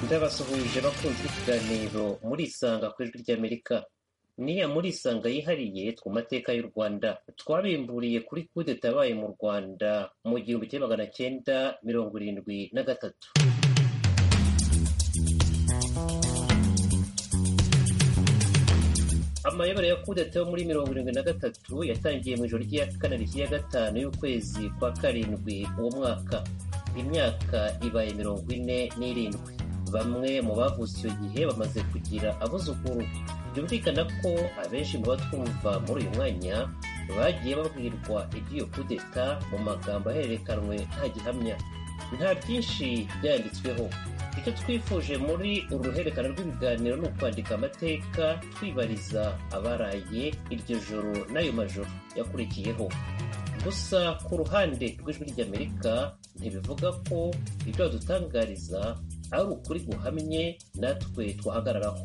byabasuhuje bakunze ikiganiro murisanga ku ijwi ry'amerika niya murisanga yihariye ku mateka y'u rwanda twabimburiye kuri kudeta yabaye mu rwanda mu gihumbi kimwe magana cyenda mirongo irindwi na gatatu amayobera ya kudeta yo muri mirongo irindwi na gatatu yatangiye mu ijoro ry'iya kane rya gatanu y'ukwezi kwa karindwi uwo mwaka imyaka ibaye mirongo ine n'irindwi bamwe mu bavutse icyo gihe bamaze kugira abuzukuru byumvikana ko abenshi mu batwumva muri uyu mwanya bagiye babwirwa iby'iyo kudeta mu magambo ahererekanywe nta gihamya nta byinshi byanditsweho icyo twifuje muri uru ruhererekane rw'ibiganiro ni ukwandika amateka twibariza abaraye iryo joro n'ayo majoro yakurikiyeho gusa ku ruhande rw'ijwi ry'amerika ntibivuga ko ibyo badutangariza ari ukuri guhamye natwe twahagararaho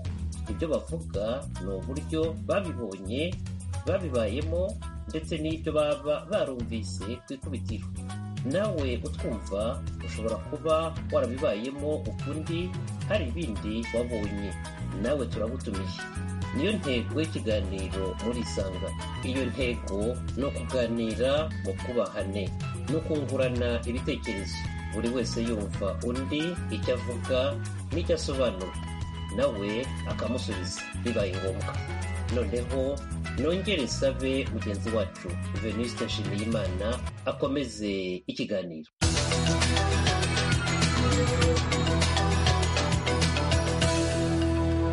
ibyo bavuga ni uburyo babibonye babibayemo ndetse n'ibyo baba barumvise ku ikubitiro nawe utwumva ushobora kuba warabibayemo ukundi hari ibindi wabonye nawe turagutumiye niyo ntego y'ikiganiro murisanga iyo ntego ni ukuganira mu kubahane no kungurana ibitekerezo buri wese yumva undi icyo avuga n'icyo asobanura nawe akamusubiza bibaye ngombwa noneho nongere sabe mugenzi wacu venuste nshimiyimana akomeze ikiganiro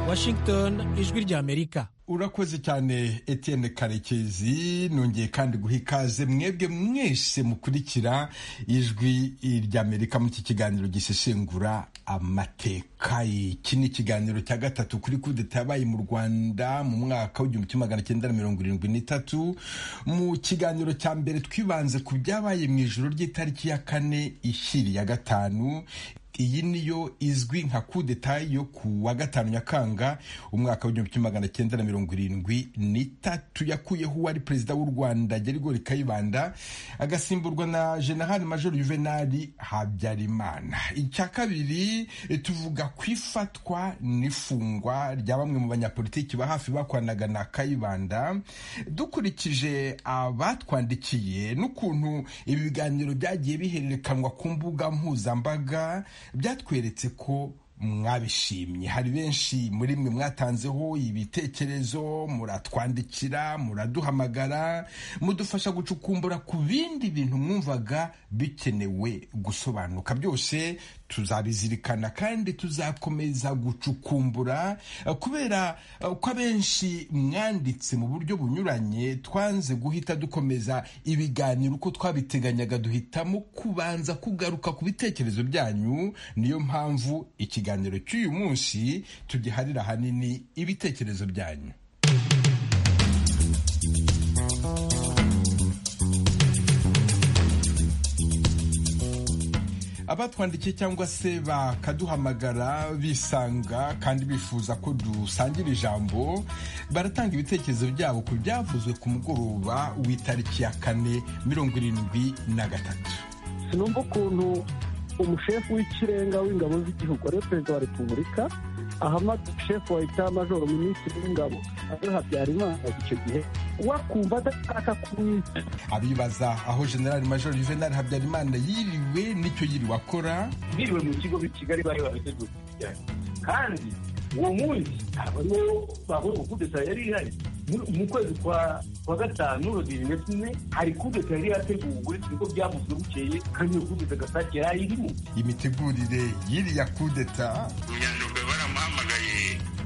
washington ijwi ry'amerika urakoze cyane Etienne karekezi nongeye kandi guha ikaze mwebwe mwese mukurikira ijwi ry'amerika muri iki kiganiro gisesengura amateka iki ni ikiganiro cya gatatu kuri kudeta yabaye mu rwanda mu mwaka w'igihumbi kimwe magana cyenda na mirongo irindwi n'itatu mu kiganiro cya mbere twibanze ku byabaye mu ijoro ry'itariki ya kane ishyiri ya gatanu iyi niyo izwi nka kudeta yo ku wa gatanu nyakanga umwaka w'igihumbi kimwe magana cyenda na mirongo irindwi n'itatu yakuyeho uwari perezida w'u rwanda gerigori kayibanda agasimburwa na generali major juvenali habyarimana icya kabiri tuvuga ku ifatwa n'ifungwa rya bamwe mu banyapolitiki ba hafi bakoranaga na kayibanda dukurikije abatwandikiye n'ukuntu ibi biganiro byagiye bihererekanwa ku mbuga mpuzambaga byatweretse ko mwabishimye hari benshi muri mwe mwatanzeho ibitekerezo muratwandikira muraduhamagara mudufasha gucukumbura ku bindi bintu mwumvaga bikenewe gusobanuka byose tuzabizirikana kandi tuzakomeza gucukumbura kubera ko abenshi mwanditse mu buryo bunyuranye twanze guhita dukomeza ibiganiro uko twabiteganyaga duhitamo kubanza kugaruka ku bitekerezo byanyu niyo mpamvu ikiganiro ikiganiro cy'uyu munsi tugiharira ahanini ibitekerezo byanyu abatwandikiye cyangwa se bakaduhamagara bisanga kandi bifuza ko dusangira ijambo baratanga ibitekerezo byabo ku byavuzwe ku mugoroba w'itariki ya kane mirongo irindwi na gatatu sinumva ukuntu umushefu w'ikirenga w'ingabo z'igihugu ariwe perezida wa repubulika ahamada shefu wa leta majoro minisitiri w'ingabo ariwe habyarimana icyo gihe wakumva adashaka kumwita abibaza aho generali majoro juvenali habyarimana yiriwe n'icyo yiriwe akora biriwe mu kigo b'i kigali bari babiteguye kandi uwo munsi abariho bavuga kudeta yari ihari mu kwezi kwa gatanu bibiri na kimwe hari kudeta yari yateguwe niko byavuzwe bukeye kandi iyo kudeta gasake yari irimo imitegurire y'iriya kudeta munyandekwe baramuhamagaye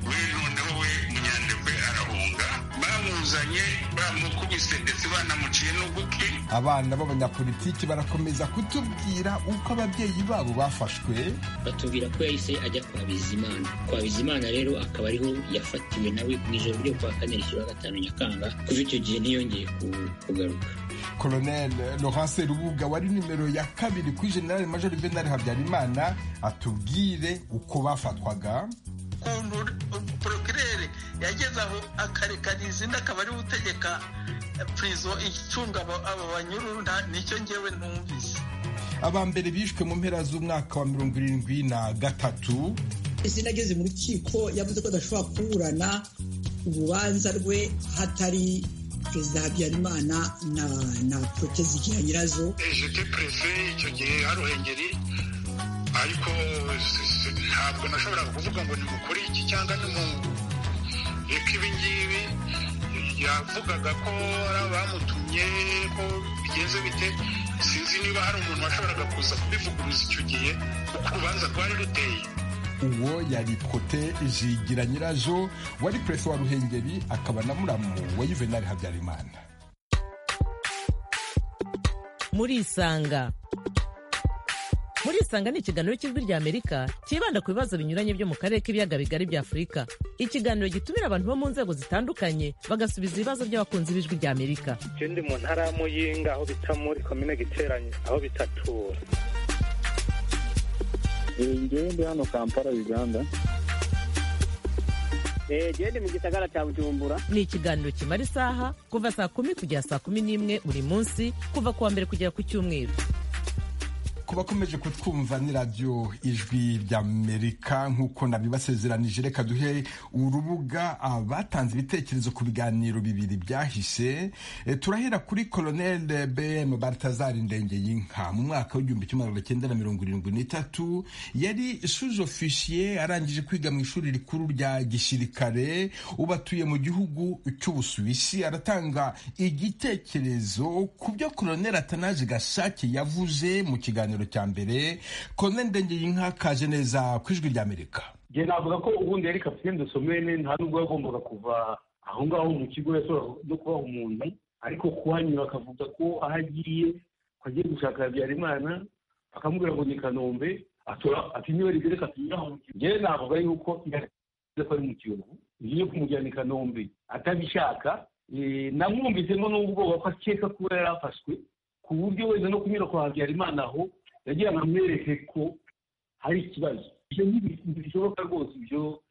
we noneho we munyandekwe arahunga bamuzanye bamukubise ndetse banamuciye n'ugutwi abana b'abanyapolitiki barakomeza kutubwira uko ababyeyi babo bafashwe batubwira ko yahise ajya kwa bizimana kwa bizimana rero akaba ariho yafatiwe nawe mu ijoro ryo kwa kane rishyura gatanu nyakanga kuva icyo gihe ntiyongeye kugaruka colonel laurence rubuga wari nimero ya kabiri kuri generale major venal habyarimana atubwire uko bafatwaga ukuntu porokirere yageze aho akarekana izina akaba ariwe utegeka purizo icunga abo banyururu nicyo ngewe ntumvise aba mbere bishwe mu mpera z'umwaka wa mirongo irindwi na gatatu izina ageze mu rukiko yavuze ko adashobora kuburana urubanza rwe hatari perezida habyarimana na na protezi igira nyirazo ejete perese icyo gihe hari ruhengeri ariko ntabwo nashobora kuvuga ngo ni mukuri iki cyangwa ni mu reka ibingibi yavugaga ko hari abamutumye ko bigeze bite sinzi niba hari umuntu washoboraga kuza kubivuguruza icyo gihe kuko urubanza rwari ruteye uwo yari kote zigira nyirazo wari perezida wa ruhengeri akaba na muramu wa yuvenali habyarimana murisanga muri isanga ni ikiganiro cy'ijwi ry'amerika cyibanda ku bibazo binyuranye byo mu karere k'ibiyaga bigari bya afurika ikiganiro gitumira abantu bo mu nzego zitandukanye bagasubiza ibibazo by'abakunzi b'ijwi ry'amerika icyo ndi mu ntara y'amuyinga aho bita muri komine giteranye aho bitatura ngewe ndi hano kampala uganda genda mu gisagara cya bujumbura ni ikiganiro kimara isaha kuva saa kumi kugera saa kumi n'imwe buri munsi kuva ku wa mbere kugera ku cyumweru ku bakomeje kutwumva ni radiyo ijwi ry'amerika nk'uko nabibasezeranije reka duhe urubuga abatanze ibitekerezo ku biganiro bibiri byahise turahera kuri koroneli bm bartazari ndenge y'inka mu mwaka w'igihumbi kimwe magana cyenda na mirongo irindwi n'itatu yari suze ofisiye arangije kwiga mu ishuri rikuru rya gisirikare ubu atuye mu gihugu cy'ubusuwisi aratanga igitekerezo ku byo koroneli atanaje gasake yavuze mu kiganiro kiganiro cya mbere kone ndengeyinka kaje neza ku ijwi ry'amerika njye navuga ko ubundi yari kapitene dosomene nta n'ubwo yagombaga kuva aho ngaho mu kigo yashobora no kuba umuntu ariko kuhanyura akavuga ko aho agiye ko agiye gushaka habyarimana akamubwira ngo ni kanombe atora ati niwe rigere katunyuraho mu kigo njyewe navuga yuko ko ari mu kiyovu ngiye kumujyana i kanombe atabishaka namwumvisemo n'ubwoba ko akeka kuba yari afashwe ku buryo wenda no kunyura kwa habyarimana aho yagira ngo amwereke ko hari ikibazo ibyo ntibishoboka rwose ibyo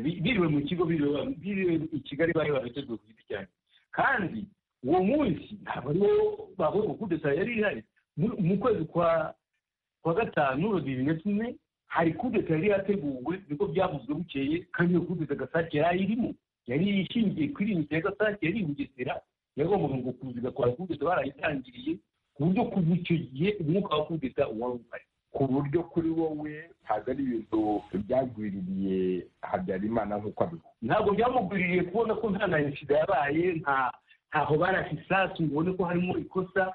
biriwe mu kigo biriwe i kigali bari babitejwe ku giti cyane kandi uwo munsi ntabwo ariwo bavuye kudeta yari ihari mu kwezi kwa gatanu bibiri na kimwe hari kudeta yari yateguwe niko byavuzwe bukeye kandi iyo kudeta gasake yari irimo yari ishingiye kuri iyi ya gasake yari ibugesera yagombaga ngo kuziga kwa kudeta barayitangiriye ku buryo kuva icyo gihe umwuka wa kudeta wari uhari ku buryo kuri wowe ntabwo ari ibintu byagwiririye habyarimana nk'uko abivuga ntabwo byamugwiririye kubona ko nta na insida yabaye ntaho barasa isasu ngo ubone ko harimo ikosa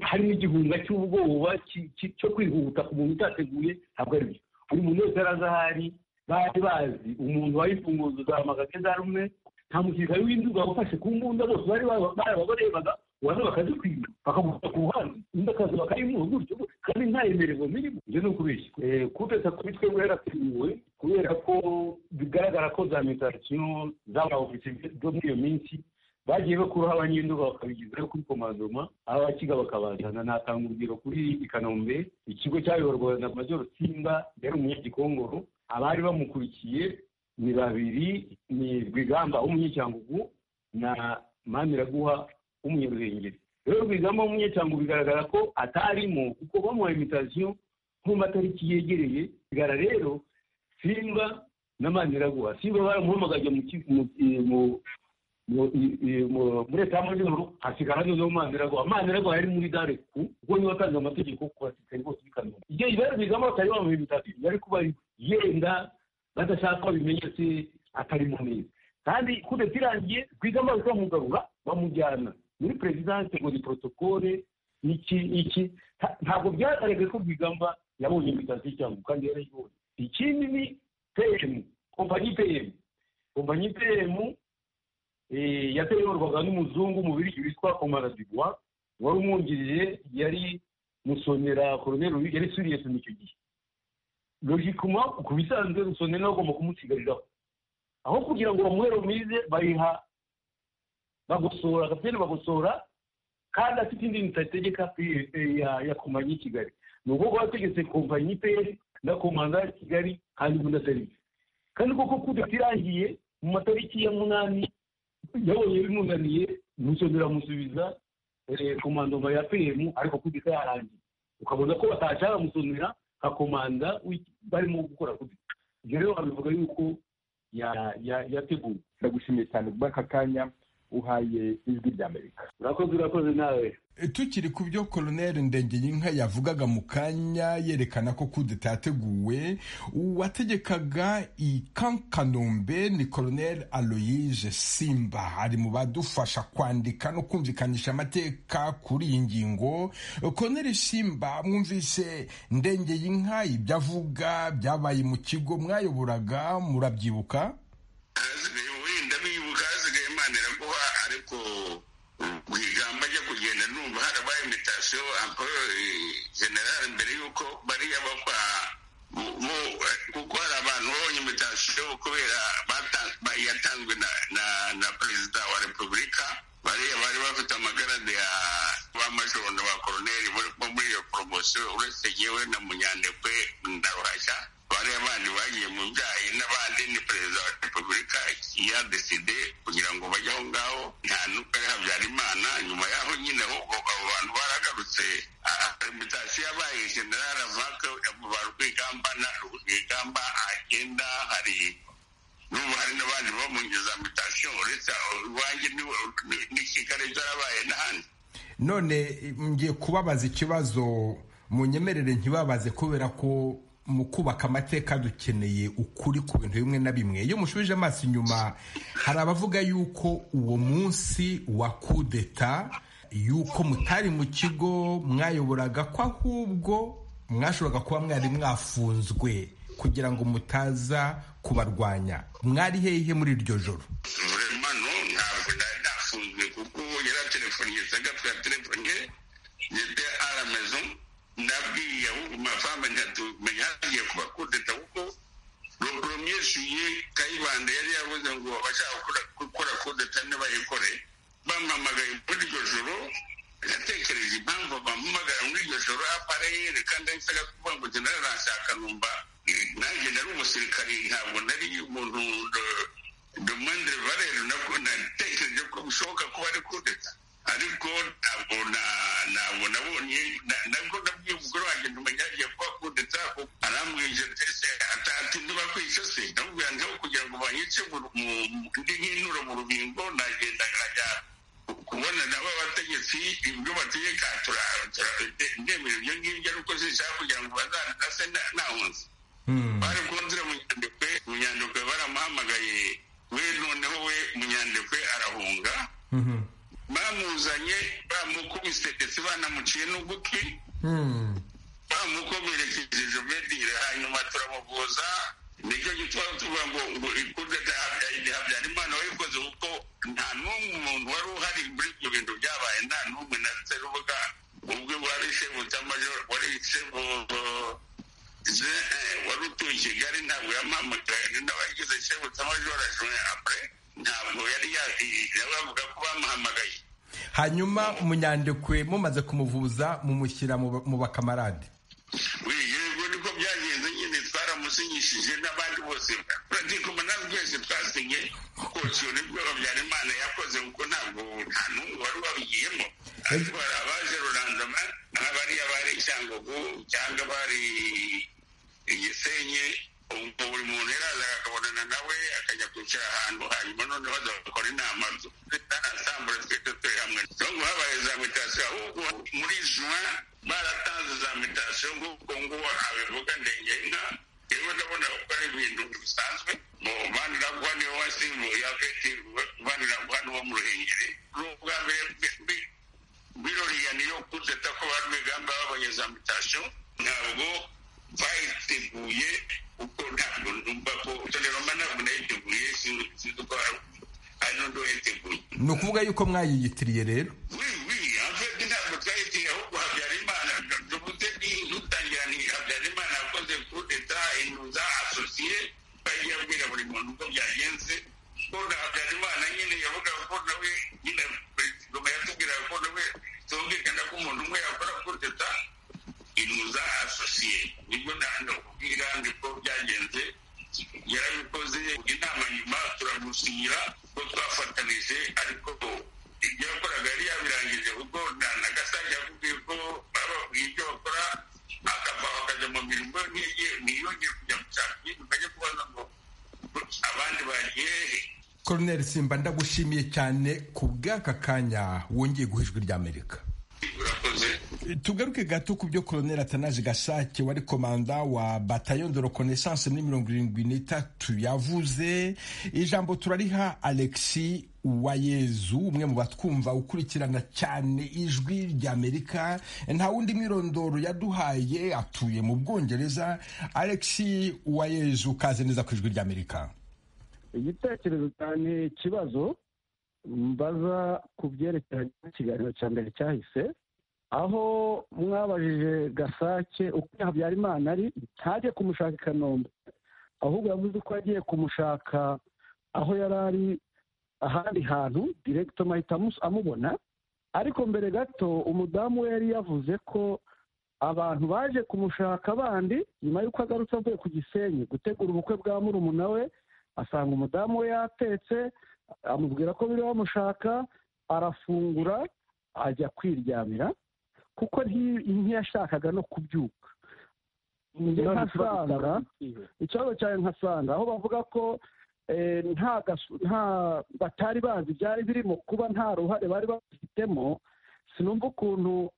harimo igihunga cy'ubwoba cyo kwihuta ku muntu utateguye ntabwo ari byo buri muntu wese yari azi ahari bari bazi umuntu wari imfunguzo za magageza rumwe nta musirikare w'induga wafashe ku mbunda bose bari barebaga ubanza bakazikwiba bakamuta ku ruhande undi akaza bakayimuha gutyo kandi nta yemererwa mirimo ibyo ni ukubeshya kudeta kuri twebwe yarateguwe kubera ko bigaragara ko za mitasiyo z'abaofisiye zo muri iyo minsi bagiye bakuraho abanyenduga bakabigezayo kuri komadoma abakiga bakabazana natanga urugero kuri i kanombe ikigo cyayoborwaga na majoro simba yari umunyagikongoro abari bamukurikiye ni babiri ni rwigamba w'umunyecyangugu na maniraguha w'umunyarwengeri rero rwigamba w'umunyecyangugu bigaragara ko atarimo kuko bamuha imitasiyo nko matariki yegereye bigara rero simba na maniraguha simba baramuhamagaje muri leta y'amajyaruguru hasigara noneho maniraguha maniraguha yari muri dare ku kuko niwe watanze amategeko ku basirikari bose b'i kanombe igihe rwigamba batari bamuha imitasiyo yari kuba yenda badashaka ko bimenyetse atari mu neza kandi kudeta irangiye rwigamba bamugarura bamujyana muri perezidanse ngo ni porotokole iki iki ntabwo byagaragaye ko rwigamba yabonye imitasi cyangwa kandi yarayibonye ikindi ni peyemu kompanyi peyemu kompanyi peyemu yateyorwaga n'umuzungu mu biryo witwa komara dubois wari umwungirije yari musonera koroneri yari siriyesi mu icyo gihe logikuma ku bisanzwe rusone nawe agomba kumusigariraho aho kugira ngo bamuhe romize bayiha bagosora kapitene bagosora kandi afite indi leta itegeka ya kompanyi y'i kigali ni ubwoko bategetse kompanyi pr na komanda ya kigali kandi ubundi atari kandi koko kudeta irangiye mu matariki ya munani yabonye bimunaniye musonera amusubiza komandoma ya pm ariko kudeta yarangiye ukabona ko batasha bamusonera nka komanda barimo gukora kudeta ibyo rero wabivuga yuko yateguwe ndagushimiye cyane aka kanya uhaye ijwi ry'amerika urakoze urakoze nawe tukiri ku byo koloneli ndengeyinka yavugaga mu kanya yerekana ko kudeta yateguwe uwategekaga i kankanombe ni koloneli aloyise simba ari mu badufasha kwandika no kumvikanisha amateka kuri iyi ngingo koloneli simba mwumvise ndengeyinka ibyo avuga byabaye mu kigo mwayoboraga murabyibuka wenda bibuka hasigaye imana iraguha ariko mu ijambo ajya kugenda numva harabaye imitasiyo amporo generale mbere y'uko bariya bakwa kuko hari abantu babonye imitasiyo kubera yatanzwe na perezida wa repubulika bariya bari bafite amagarade ya ba majoro na ba koroneri bo muri iyo poromosiyo uretse ngewe na munyandekwe na ruhashya bariya bandi bagiye mu byayi n'abandi ni perezida wa repubulika yadeside kugira ngo bajye aho ngaho nta n'ukari habyara imana nyuma y'aho nyine ahubwo abo bantu baragarutse arimutasiyo yabaye general avaka ba rwigamba na rwigamba agenda hari n'ubu hari n'abandi bo mu nzu za mutasiyo uretse iwanjye ni kigali byarabaye n'ahandi none ngiye kubabaza ikibazo mu nyemerere ntibabaze kubera ko mu kubaka amateka dukeneye ukuri ku bintu bimwe na bimwe iyo mushubije amaso inyuma hari abavuga yuko uwo munsi wa kudeta yuko mutari mu kigo mwayoboraga ko ahubwo mwashoboraga kuba mwari mwafunzwe kugira ngo mutaza kubarwanya mwari hehe muri iryo joro ntabwo nari nafunzwe kuko yari aterefoniye sagatwe ya telefone yete aramezo nabwiye ahubwo mafama ntitumenya hagiye kuba kudeta kuko romyeshuye kayibanda yari yavuze ngo abashaka gukora kudeta ntibayikore bampamagaye muri iryo joro natekereje impamvu bampamagara muri iryo joro apara yereka ndahisaga kuvuga ngo general arashaka numva nanjye nari umusirikari ntabwo nari umuntu domandre valero natekereje ko bishoboka kuba ari kudeta ariko ntabwo ntabwo nabonye nabwo nabwiye umugore wanjye ntumenya agiye kuba kudeta arambwije ese ati ntibakwica se ndamubwira ntiho kugira ngo banyice ndi nk'intura mu rubingo nagenda nkajya kubona nabo abategetsi ibyo bategeka ndemera ibyo ngibyo ari uko zishaka kugira ngo bazanase ntahunze bari kunzira mu nyandekwe mu nyandekwe baramuhamagaye we noneho we mu nyandekwe arahunga bamuzanye bamukubise ndetse banamuciye n'ugutwi bamukomerekeje jovendire hanyuma turamuvuza nicyo gituma tuvuga ngo ngo ikudeta habyarimana wayikoze kuko nta n'umwe umuntu wari uhari muri ibyo bintu byabaye nta n'umwe natse rubuga ubwe wari shebutamajoro wari shebu wari utuye i kigali ntabwo yamamagaye n'abagize shebutamajoro ajone apure ntabwo yari yavuga ko bamuhamagaye hanyuma munyandekwe mumaze kumuvuza mumushyira mu bakamarade yego niko byagenze nyine twaramusinyishije n'abandi bose turatikoma twese twasinye kociyo nibwo habyarimana yakoze kuko ntabwo nta n'umwe wari wabigiyemo ariko hari abaje rurandama n'abariya bari cyangugu cyangwa bari igisenye ubwo buri muntu yaraza akabonana nawe akajya kwicara ahantu hanyuma noneho bagakora inama zanasambura twese turi hamwe ngo habaye za mitasiyo ahubwo muri juwa baratanze za mitasiyo nk'uko nguwo abivuga ndenge inka yewe ndabona ko ari ibintu bisanzwe mu baniragwa niwe wasimbuye afite baniragwa n'uwo mu ruhengeri n'ubwa mbere biroriya niyo kudeta ko bari bigamba babonye za mitasiyo ntabwo bayiteguye kuko ntabwo numva ko toleroma ntabwo nayiteguye sinzi ko hari n'undi wayiteguye ni ukuvuga yuko mwayiyitiriye rero wiwi afete ntabwo twayitiriye ahubwo habyarimana tuvuze ni dutangira ni habyarimana akoze kudeta inuza asosiye bagiye abwira buri muntu uko byagenze ko na habyarimana nyine yavugaga ko nawe nyine perezida yatubwiraga ko nawe tumvikana ko umuntu umwe yakora kudeta inuza asosiye nibwo ntabwo kubwira niko byagenze yarabikoze inama nyuma turamusinyira ko twafatanije ariko ibyo yakoraga yari yabirangije kuko na gasage yakubwiye ko bababwiye ibyo bakora akava bakajya mu mirimo ntiyongeye kujya gushaka ibintu ukajya kubaza bariyeri koroneri simba ndagushimiye cyane ku bw'aka kanya wongeye guha ijwi ry'amerika tugaruke gato ku byo koroneri atanazi gasake wari komanda wa batayo de reconnaissance muri mirongo irindwi n'itatu yavuze ijambo turariha alexi uwayezu umwe mu batwumva ukurikirana cyane ijwi ry'amerika nta wundi mwirondoro yaduhaye atuye mu bwongereza alexi uwayezu ukaze neza ku ijwi ry'amerika igitekerezo cyane ikibazo mbaza ku byerekeranye n'ikiganiro cya mbere cyahise aho mwabajije gasake uko habyarimana ari ntajye kumushaka i kanombe ahubwo yavuze ko yagiye kumushaka aho yari ari ahandi hantu direkito mahita amubona ariko mbere gato umudamu we yari yavuze ko abantu baje kumushaka bandi nyuma y'uko agarutse avuye ku gisenyi gutegura ubukwe bwa murumuna we asanga umudamu we yatetse amubwira ko biri bamushaka arafungura ajya kwiryamira kuko ntiyashakaga no kubyuka nkasanga ikibazo cyawe nkasanga aho bavuga ko nta batari bazi byari birimo kuba nta ruhare bari bafitemo sinumva ukuntu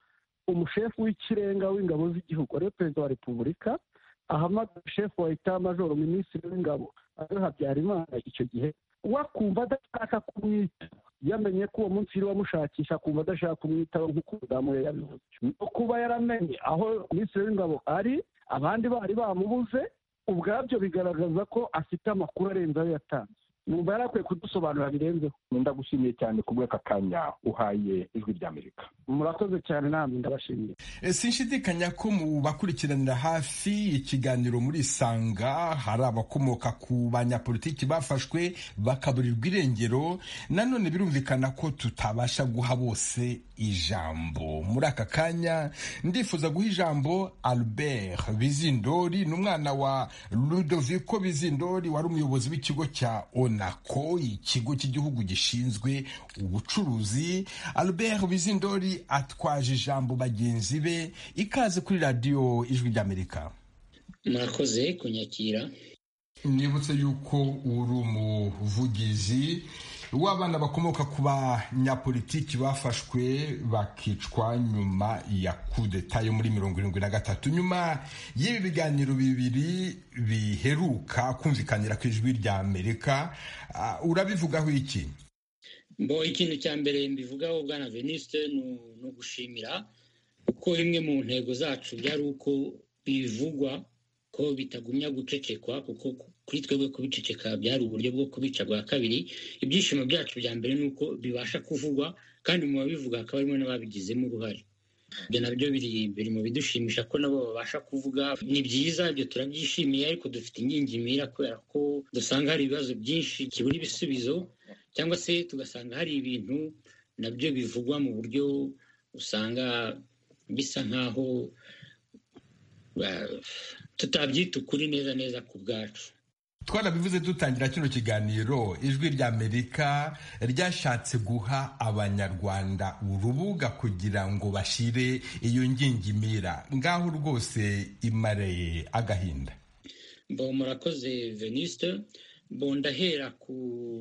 umushefu w'ikirenga w'ingabo z'igihugu ariwe perezida wa repubulika ahamagara shefu wa ita majoro minisitiri w'ingabo ariwe habyarimana icyo gihe wakumva adashaka kumwita yamenye ko uwo munsi yari wamushakisha akumva adashaka kumwitaho nk'uko umudamu we yabivuze no kuba yaramenye aho minisitiri w'ingabo ari abandi bari bamubuze ubwabyo bigaragaza ko afite amakuru arenze ayo yatanze numva yari akwiye kudusobanura birenzeho ndagushimiye cyane ku bw'aka kanya uhaye ijwi ry'amerika murakoze cyane namwe ndabashimiye sinshidikanya ko mu bakurikiranira hafi ikiganiro muri isanga hari abakomoka ku banyapolitiki bafashwe bakaburirwa irengero nanone birumvikana ko tutabasha guha bose ijambo muri aka kanya ndifuza guha ijambo albert bizindori ni umwana wa ludoviko bizindori wari umuyobozi w'ikigo cya onako ikigo cy'igihugu gishinzwe ubucuruzi albert bizindori atwaje ijambo bagenzi be ikaze kuri radiyo ijwi ry'amerika mwakoze kunyakira nibutse yuko uri umuvugizi w'abana bakomoka ku banyapolitiki bafashwe bakicwa nyuma ya kudeta yo muri mirongo irindwi na gatatu nyuma y'ibi biganiro bibiri biheruka kumvikanira ku ijwi rya amerika urabivugaho iki mbo ikintu cya mbere mbivugaho bwana veniste ni ugushimira kuko imwe mu ntego zacu byari uko bivugwa ko bitagumya gucecekwa kuko kuri twebwe kubiceceka byari uburyo bwo kubica bwa kabiri ibyishimo byacu bya mbere ni uko bibasha kuvugwa kandi mu babivuga hakaba harimo n'ababigizemo uruhare ibyo nabyo biri mu bidushimisha ko nabo babasha kuvuga ni byiza ibyo turabyishimiye ariko dufite imyira kubera ko dusanga hari ibibazo byinshi kibura ibisubizo cyangwa se tugasanga hari ibintu nabyo bivugwa mu buryo usanga bisa nk'aho tutabyita ukuri neza neza ku bwacu twarabivuze dutangira kino kiganiro ijwi rya amerika ryashatse guha abanyarwanda urubuga kugira ngo bashyire iyo ngingimira ngaho rwose imareye agahinda mbo murakoze veniste mbo ndahera ku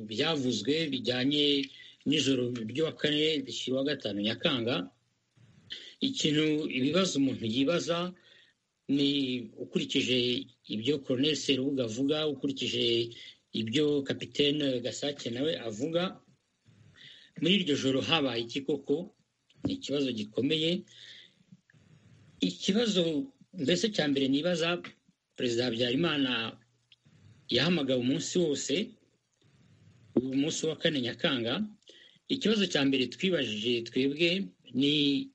byavuzwe bijyanye n'ijoro ry'uwa kane rishyirwa gatanu nyakanga ikintu ibibazo umuntu yibaza ni ukurikije ibyo koroneri serubuga avuga ukurikije ibyo kapitene gasake nawe avuga muri iryo joro habaye iki koko ni ikibazo gikomeye ikibazo mbese cya mbere nibaza perezida habyarimana yahamagawe umunsi wose uyu munsi wa kane nyakanga ikibazo cya mbere twibajije twebwe ni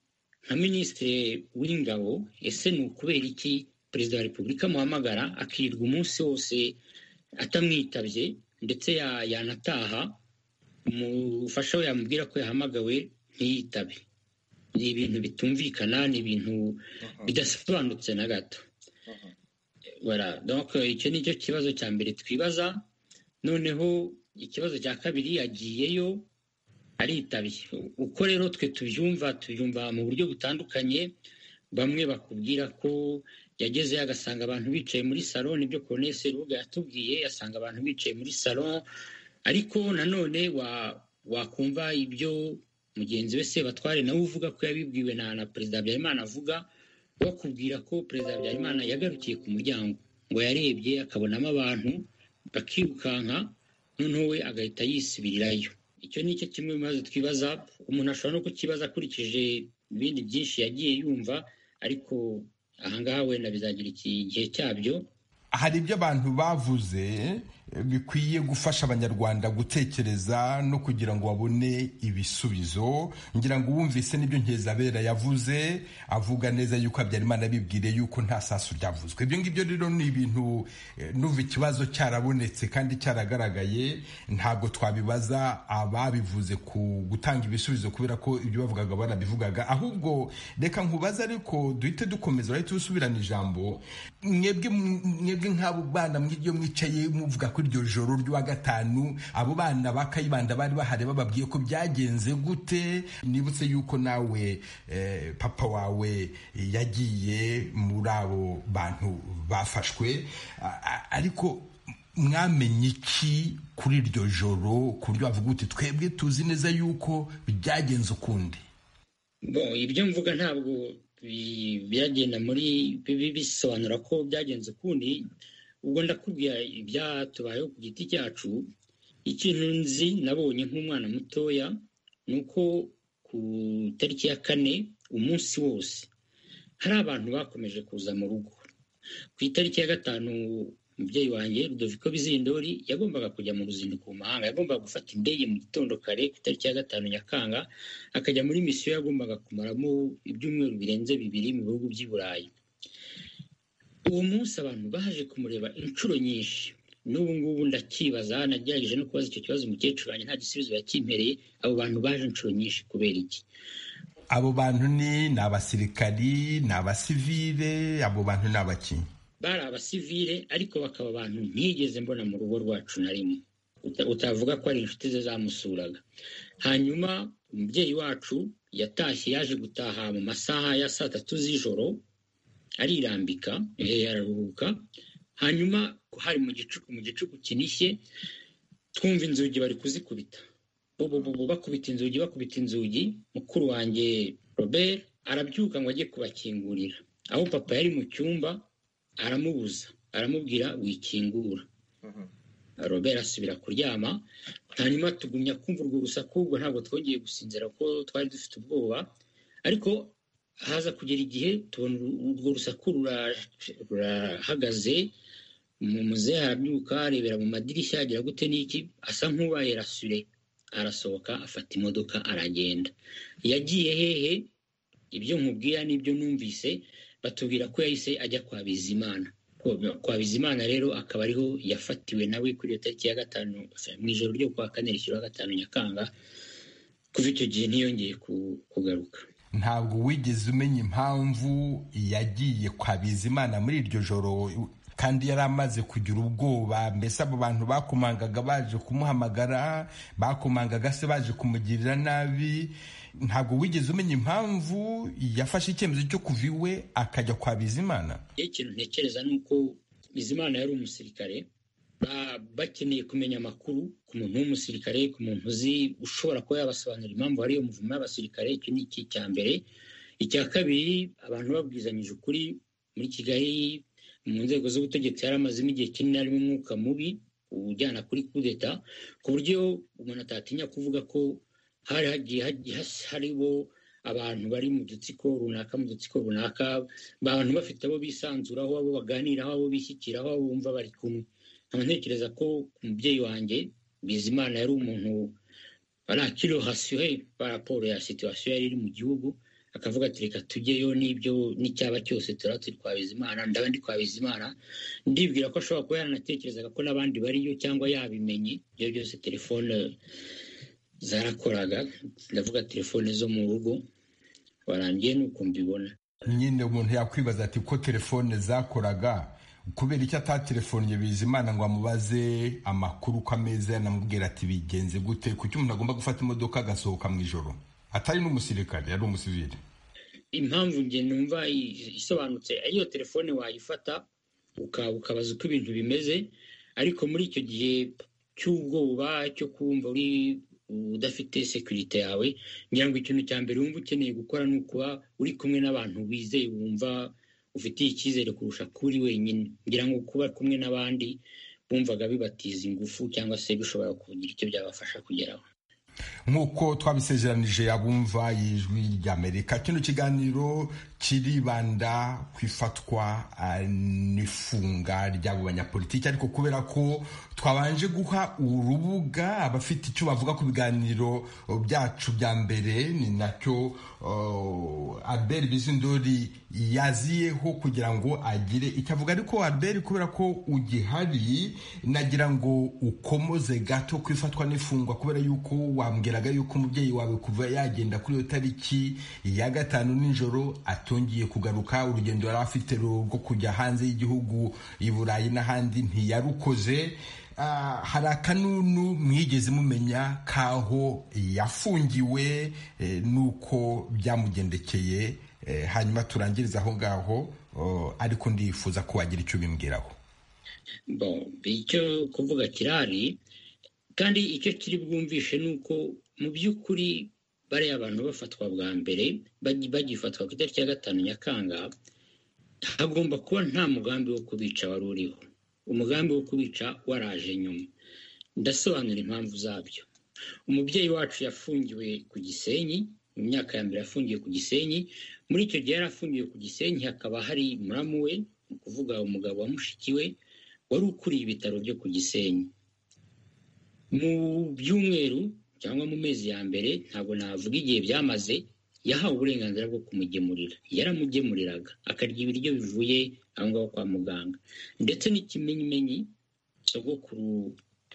nka minisitiri w'ingabo ese ni ukubera iki perezida wa repubulika amuhamagara akirirwa umunsi wose atamwitabye ndetse yanataha umufasha we yamubwira ko yahamagawe ntiyitabe ni ibintu bitumvikana ni ibintu bidasobanutse na gato icyo ni cyo kibazo cya mbere twibaza noneho ikibazo cya kabiri yagiyeyo aritabye uko rero twe tubyumva tubyumva mu buryo butandukanye bamwe bakubwira ko yagezeyo agasanga abantu bicaye muri salo nibyo koronesi rubuga yatubwiye asanga abantu bicaye muri salo ariko nanone wa wakumva ibyo mugenzi we sebatware nawe uvuga ko yabibwiwe na na perezida habyarimana avuga bakubwira ko perezida habyarimana yagarukiye ku muryango ngo yarebye akabonamo abantu bakirukanka noneho we agahita yisubirirayo icyo ni cyo kimwe mu bibazo twibaza umuntu ashobora no kukibaza akurikije ibindi byinshi yagiye yumva ariko ahangaha wenda bizagira igihe cyabyo hari ibyo abantu bavuze bikwiye gufasha abanyarwanda gutekereza no kugira ngo babone ibisubizo ngira ngo wumvise n'ibyo nkizabera yavuze avuga neza yuko habyarimana bibwire yuko nta sasu ryavuzwe ibyo ngibyo rero ni ibintu nuva ikibazo cyarabonetse kandi cyaragaragaye ntabwo twabibaza ababivuze ku gutanga ibisubizo kubera ko ibyo bavugaga barabivugaga ahubwo reka nkubaze ariko duhite dukomeza urahita usubirana ijambo mwebwe nk'abo bana mw'ibyo mwicaye muvuga iryo joro ry'uwa gatanu abo bana ba kayibanda bari bahari bababwiye ko byagenze gute nibutse yuko nawe papa wawe yagiye muri abo bantu bafashwe ariko mwamenye iki kuri iryo joro ku buryo bavuga uti twebwe tuzi neza yuko byagenze ukundi ibyo mvuga ntabwo byagenda muri bisobanura ko byagenze ukundi ubwo ndakubwira ibyatubayeho ku giti cyacu ikintu nzi nabonye nk'umwana mutoya ni uko ku itariki ya kane umunsi wose hari abantu bakomeje kuza mu rugo ku itariki ya gatanu umubyeyi wanjye Rudoviko bizindori yagombaga kujya mu ruzinduko mu mahanga yagombaga gufata indege mu gitondo kare ku itariki ya gatanu nyakanga akajya muri misiyo yagombaga kumaramo ibyumweru birenze bibiri mu bihugu by'i burayi uwo munsi abantu baje kumureba inshuro nyinshi n'ubu ngubu ndakibaza nagerageje no kubaza icyo kibazo umukecuru wanjye nta gisubizo yakimpereye abo bantu baje inshuro nyinshi kubera iki abo bantu ni ni abasirikari ni abasivire abo bantu ni abakinnyi bari abasivire ariko bakaba abantu ntigeze mbona mu rugo rwacu na rimwe utavuga ko ari inshuti ze zamusuraga hanyuma umubyeyi wacu yatashye yaje gutaha mu masaha ya saa tatu z'ijoro arirambika araruhuka hanyuma hari mu gicuku mu gicuku kinishye twumva inzugi bari kuzikubita bo bakubita inzugi bakubita inzugi mukuru wanjye robert arabyuka ngo ajye kubakingurira aho papa yari mu cyumba aramubuza aramubwira wikingura robert asubira kuryama hanyuma tugumya kumva urwo rusaku ubwo ntabwo twongeye gusinzira kuko twari dufite ubwoba ariko haza kugera igihe tubona urwo rusaku rurahagaze mu muzehe arabyuka arebera mu madirishya agira gute n'iki asa nk'ubaye rasure arasohoka afata imodoka aragenda yagiye hehe ibyo nkubwira n'ibyo numvise batubwira ko yahise ajya kwa bizimana kwa bizimana rero akaba ariho yafatiwe nawe kuri iyo tariki ya gatanu mu ijoro ryo kwa kane rishyira wa gatanu nyakanga kuva icyo gihe ntiyongeye kugaruka ntabwo wigeze umenya impamvu yagiye kwa bizimana muri iryo joro kandi yari amaze kugira ubwoba mbese abo bantu bakomangaga baje kumuhamagara bakomangaga se baje kumugirira nabi ntabwo wigeze umenya impamvu yafashe icyemezo cyo kuva iwe akajya kwa bizimana ikintu ntekereza ni uko bizimana yari umusirikare bakeneye kumenya amakuru ku muntu w'umusirikare ku muntu uzi ushobora kuba yabasobanurira impamvu hariyo umuvumo y'abasirikare icyo ni iki cya mbere icya kabiri abantu babwizanyije ukuri muri kigali mu nzego z'ubutegetsi yari amazemo igihe kinini harimo umwuka mubi ujyana kuri kudeta ku buryo umuntu atatinya kuvuga ko hari hagiye hariho abantu bari mu dutsiko runaka mu dutsiko runaka abantu bafite abo bisanzuraho abo baganiraho abo bishyikiraho abo bumva bari kumwe nkaba ntekereza ko umubyeyi wanjye bizimana yari umuntu barakiro hasiwe raporo ya situwasiyo yari iri mu gihugu akavuga ati reka tujyeyo n'ibyo n'icyaba cyose turaba turi kwa bizimana ndaba ndi kwa bizimana ndibwira ko ashobora kuba yaranatekerezaga ko n'abandi bariyo cyangwa yabimenye ibyo byose telefone zarakoraga ndavuga telefone zo mu rugo warangiye nuko mbibona nyine umuntu yakwibaza ati ko telefone zakoraga kubera icyo atatelefonnye bizimana ngo amubaze amakuru uko ameze anamubwira ati bigenze gute kuki umuntu agomba gufata imodoka agasohoka mu ijoro atari n'umusirikare yari umusivire impamvu njye numva i- isobanutse iyo telefone wayifata uka- ukabaza uko ibintu bimeze ariko muri icyo gihe cy'ubwoba cyo kumva uri udafite sekirite yawe ngira ngo ikintu cya mbere wumva ukeneye gukora ni ukuba uri kumwe n'abantu wizeye wumva ufitiye icyizere kurusha kuba uri wenyine ngira ngo kuba kumwe n'abandi bumvaga bibatiza ingufu cyangwa se bishobora kugira icyo byabafasha kugeraho nk'uko twabisezeranije abumva y'ijwi ry'amerika kino kiganiro kiribanda ku ifatwa ah, n'ifunga ry'abo banyapolitiki ariko kubera ko twabanje guha urubuga abafite icyo bavuga ku biganiro byacu bya mbere ni nacyo oh, albert bizindori yaziyeho kugira ngo agire icyo avuga ariko albert kubera ko ugihari nagira ngo ukomoze gato ku ifatwa n'ifungwa kubera yuko wambwiraga yuko umubyeyi wawe kuva yagenda kuri iyo tariki ya gatanu nijoro atongeye kugaruka urugendo yari afite rwo kujya hanze y'igihugu i burayi n'ahandi ntiyarukoze Ah, hari akanunu mwigeze mumenya kaho yafungiwe eh, nuko byamugendekeye eh, hanyuma turangiriza aho ngaho oh, ariko ndifuza ko wagira icyo ubimbwiraho Bon, icyo kuvuga kirari kandi icyo kiri bwumvishe ni uko mu by'ukuri bariya abantu bafatwa bwa mbere bagi- bagifatwa ku itariki ya gatanu nyakanga hagomba kuba nta mugambi wo kubica wari uriho umugambi wo kubica waraje nyuma ndasobanura impamvu zabyo umubyeyi wacu yafungiwe ku gisenyi mu myaka ya mbere yafungiwe ku gisenyi muri icyo gihe yari afungiwe ku gisenyi hakaba hari muramu we ni ukuvuga umugabo wa mushiki we wari ukuriye ibitaro byo ku gisenyi mu byumweru cyangwa mu mezi ya mbere ntabwo navuga igihe byamaze yahawe uburenganzira bwo kumugemurira yaramugemuriraga akarya ibiryo bivuye aho ngaho kwa muganga ndetse n'ikimenyimenyi sogokuru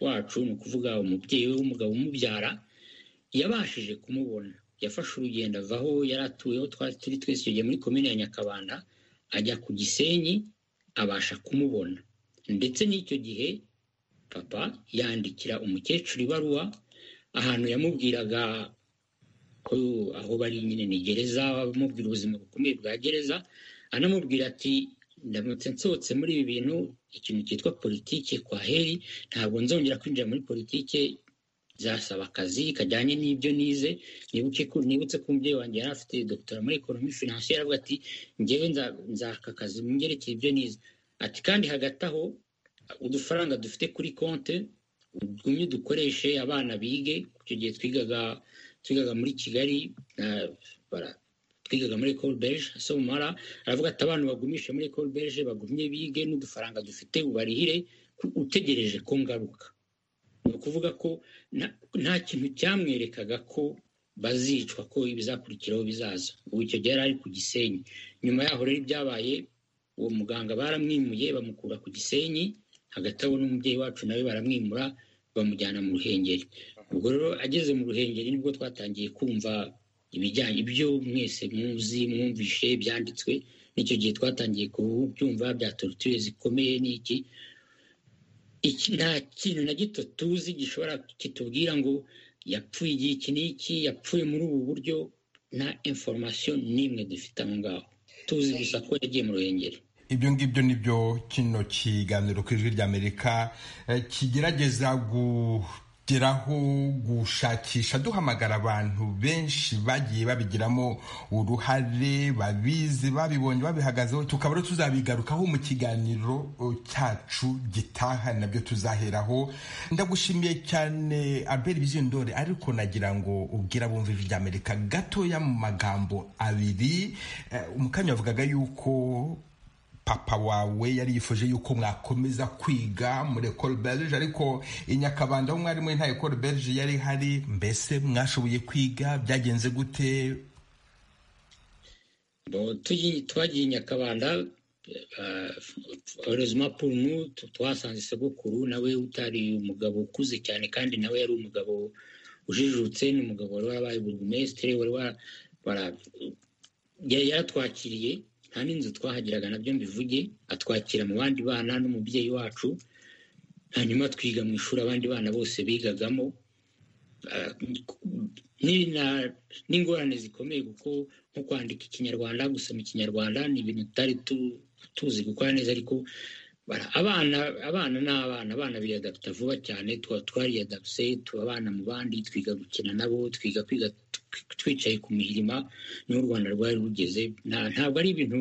wacu ni ukuvuga umubyeyi we w'umugabo umubyara yabashije kumubona yafashe urugendo ava aho yari atuyeho twari turi twese icyo gihe muri komine ya nyakabanda ajya ku gisenyi abasha kumubona ndetse n'icyo gihe papa yandikira umukecuru ibaruwa ahantu yamubwiraga ko aho bari nyine ni gereza amubwira ubuzima bukomeye bwa gereza anamubwira ati ndamutse nsohotse muri ibi bintu ikintu cyitwa politike kwa heri ntabwo nzongera kwinjira muri politike zasaba akazi kajyanye n'ibyo nize nibuke ko nibutse ko umubyeyi wanjye yari afite dogitora muri ekonomi finansiyeri avuga ati ngewe nza- nzaka akazi mu byerekeye ibyo nize ati kandi hagati aho udufaranga dufite kuri konti tugumye dukoreshe abana bige icyo gihe twigaga twigaga muri kigali ah, bara- twigaga muri ecole belge somara aravuga ati abantu bagumishe muri ecole belge bagumye bige n'udufaranga dufite ubarihire ku- utegereje ko ngaruka ni ukuvuga ko nta- nta kintu cyamwerekaga ko bazicwa ko ibizakurikiraho bizaza ubu icyo gihe yari ari ku gisenyi nyuma yaho rero ibyabaye uwo muganga baramwimuye bamukura ku gisenyi hagati aho n'umubyeyi wacu nawe baramwimura bamujyana mu ruhengeri ubwo rero ageze mu ruhengeri nibwo twatangiye kumva ibijyanye ibyo mwese muzi mwumvishe byanditswe n'icyo gihe twatangiye kubyumva bya torture zikomeye n'iki iki nta kintu na gito tuzi gishobora kitubwira ngo yapfuye igihe iki n'iki yapfuye muri ubu buryo nta inforomasiyo n'imwe dufite aho ngaho tuzi gusa ko yagiye mu ruhengeri ibyo ngibyo nibyo kino kiganiro ku ijwi ry'amerika eh, kigerageza kugeraho gushakisha duhamagara abantu benshi bagiye babigiramo uruhare babizi babibonye babihagazeho tukaba rero tuzabigarukaho mu kiganiro eh, cyacu gitaha nabyo tuzaheraho ndagushimiye cyane albert bizindore ariko nagira ngo ubwira abumva ijwi ry'amerika gatoya mu magambo abiri Eh, umukanya wavugaga yuko papa wawe yari yifuje yuko mwakomeza kwiga muri ecole belge ariko i nyakabanda aho mwari muri nta ecole belge yari ihari mbese mwashoboye kwiga byagenze gute Bon, tuyi- twagiye i nyakabanda horezima purumu twasanze sogokuru nawe utari umugabo ukuze cyane kandi nawe yari umugabo ujijutse ni umugabo wari warabaye burugumesitiri wari wa- wara- yari yaratwakiriye nta n'inzu twahagiraga nabyo mbivuge atwakira mu bandi bana n'umubyeyi wacu hanyuma twiga mu ishuri abandi bana bose bigagamo n'ingorane zikomeye kuko nko kwandika ikinyarwanda gusoma ikinyarwanda ni ibintu tutari tuzi gukora neza ariko abana abana ni abana abana biyadapta vuba cyane tuba twariyadapse abana mu bandi twiga gukina nabo twiga kwiga twicaye ku mirima niho u rwanda rwari rugeze ntabwo ari ibintu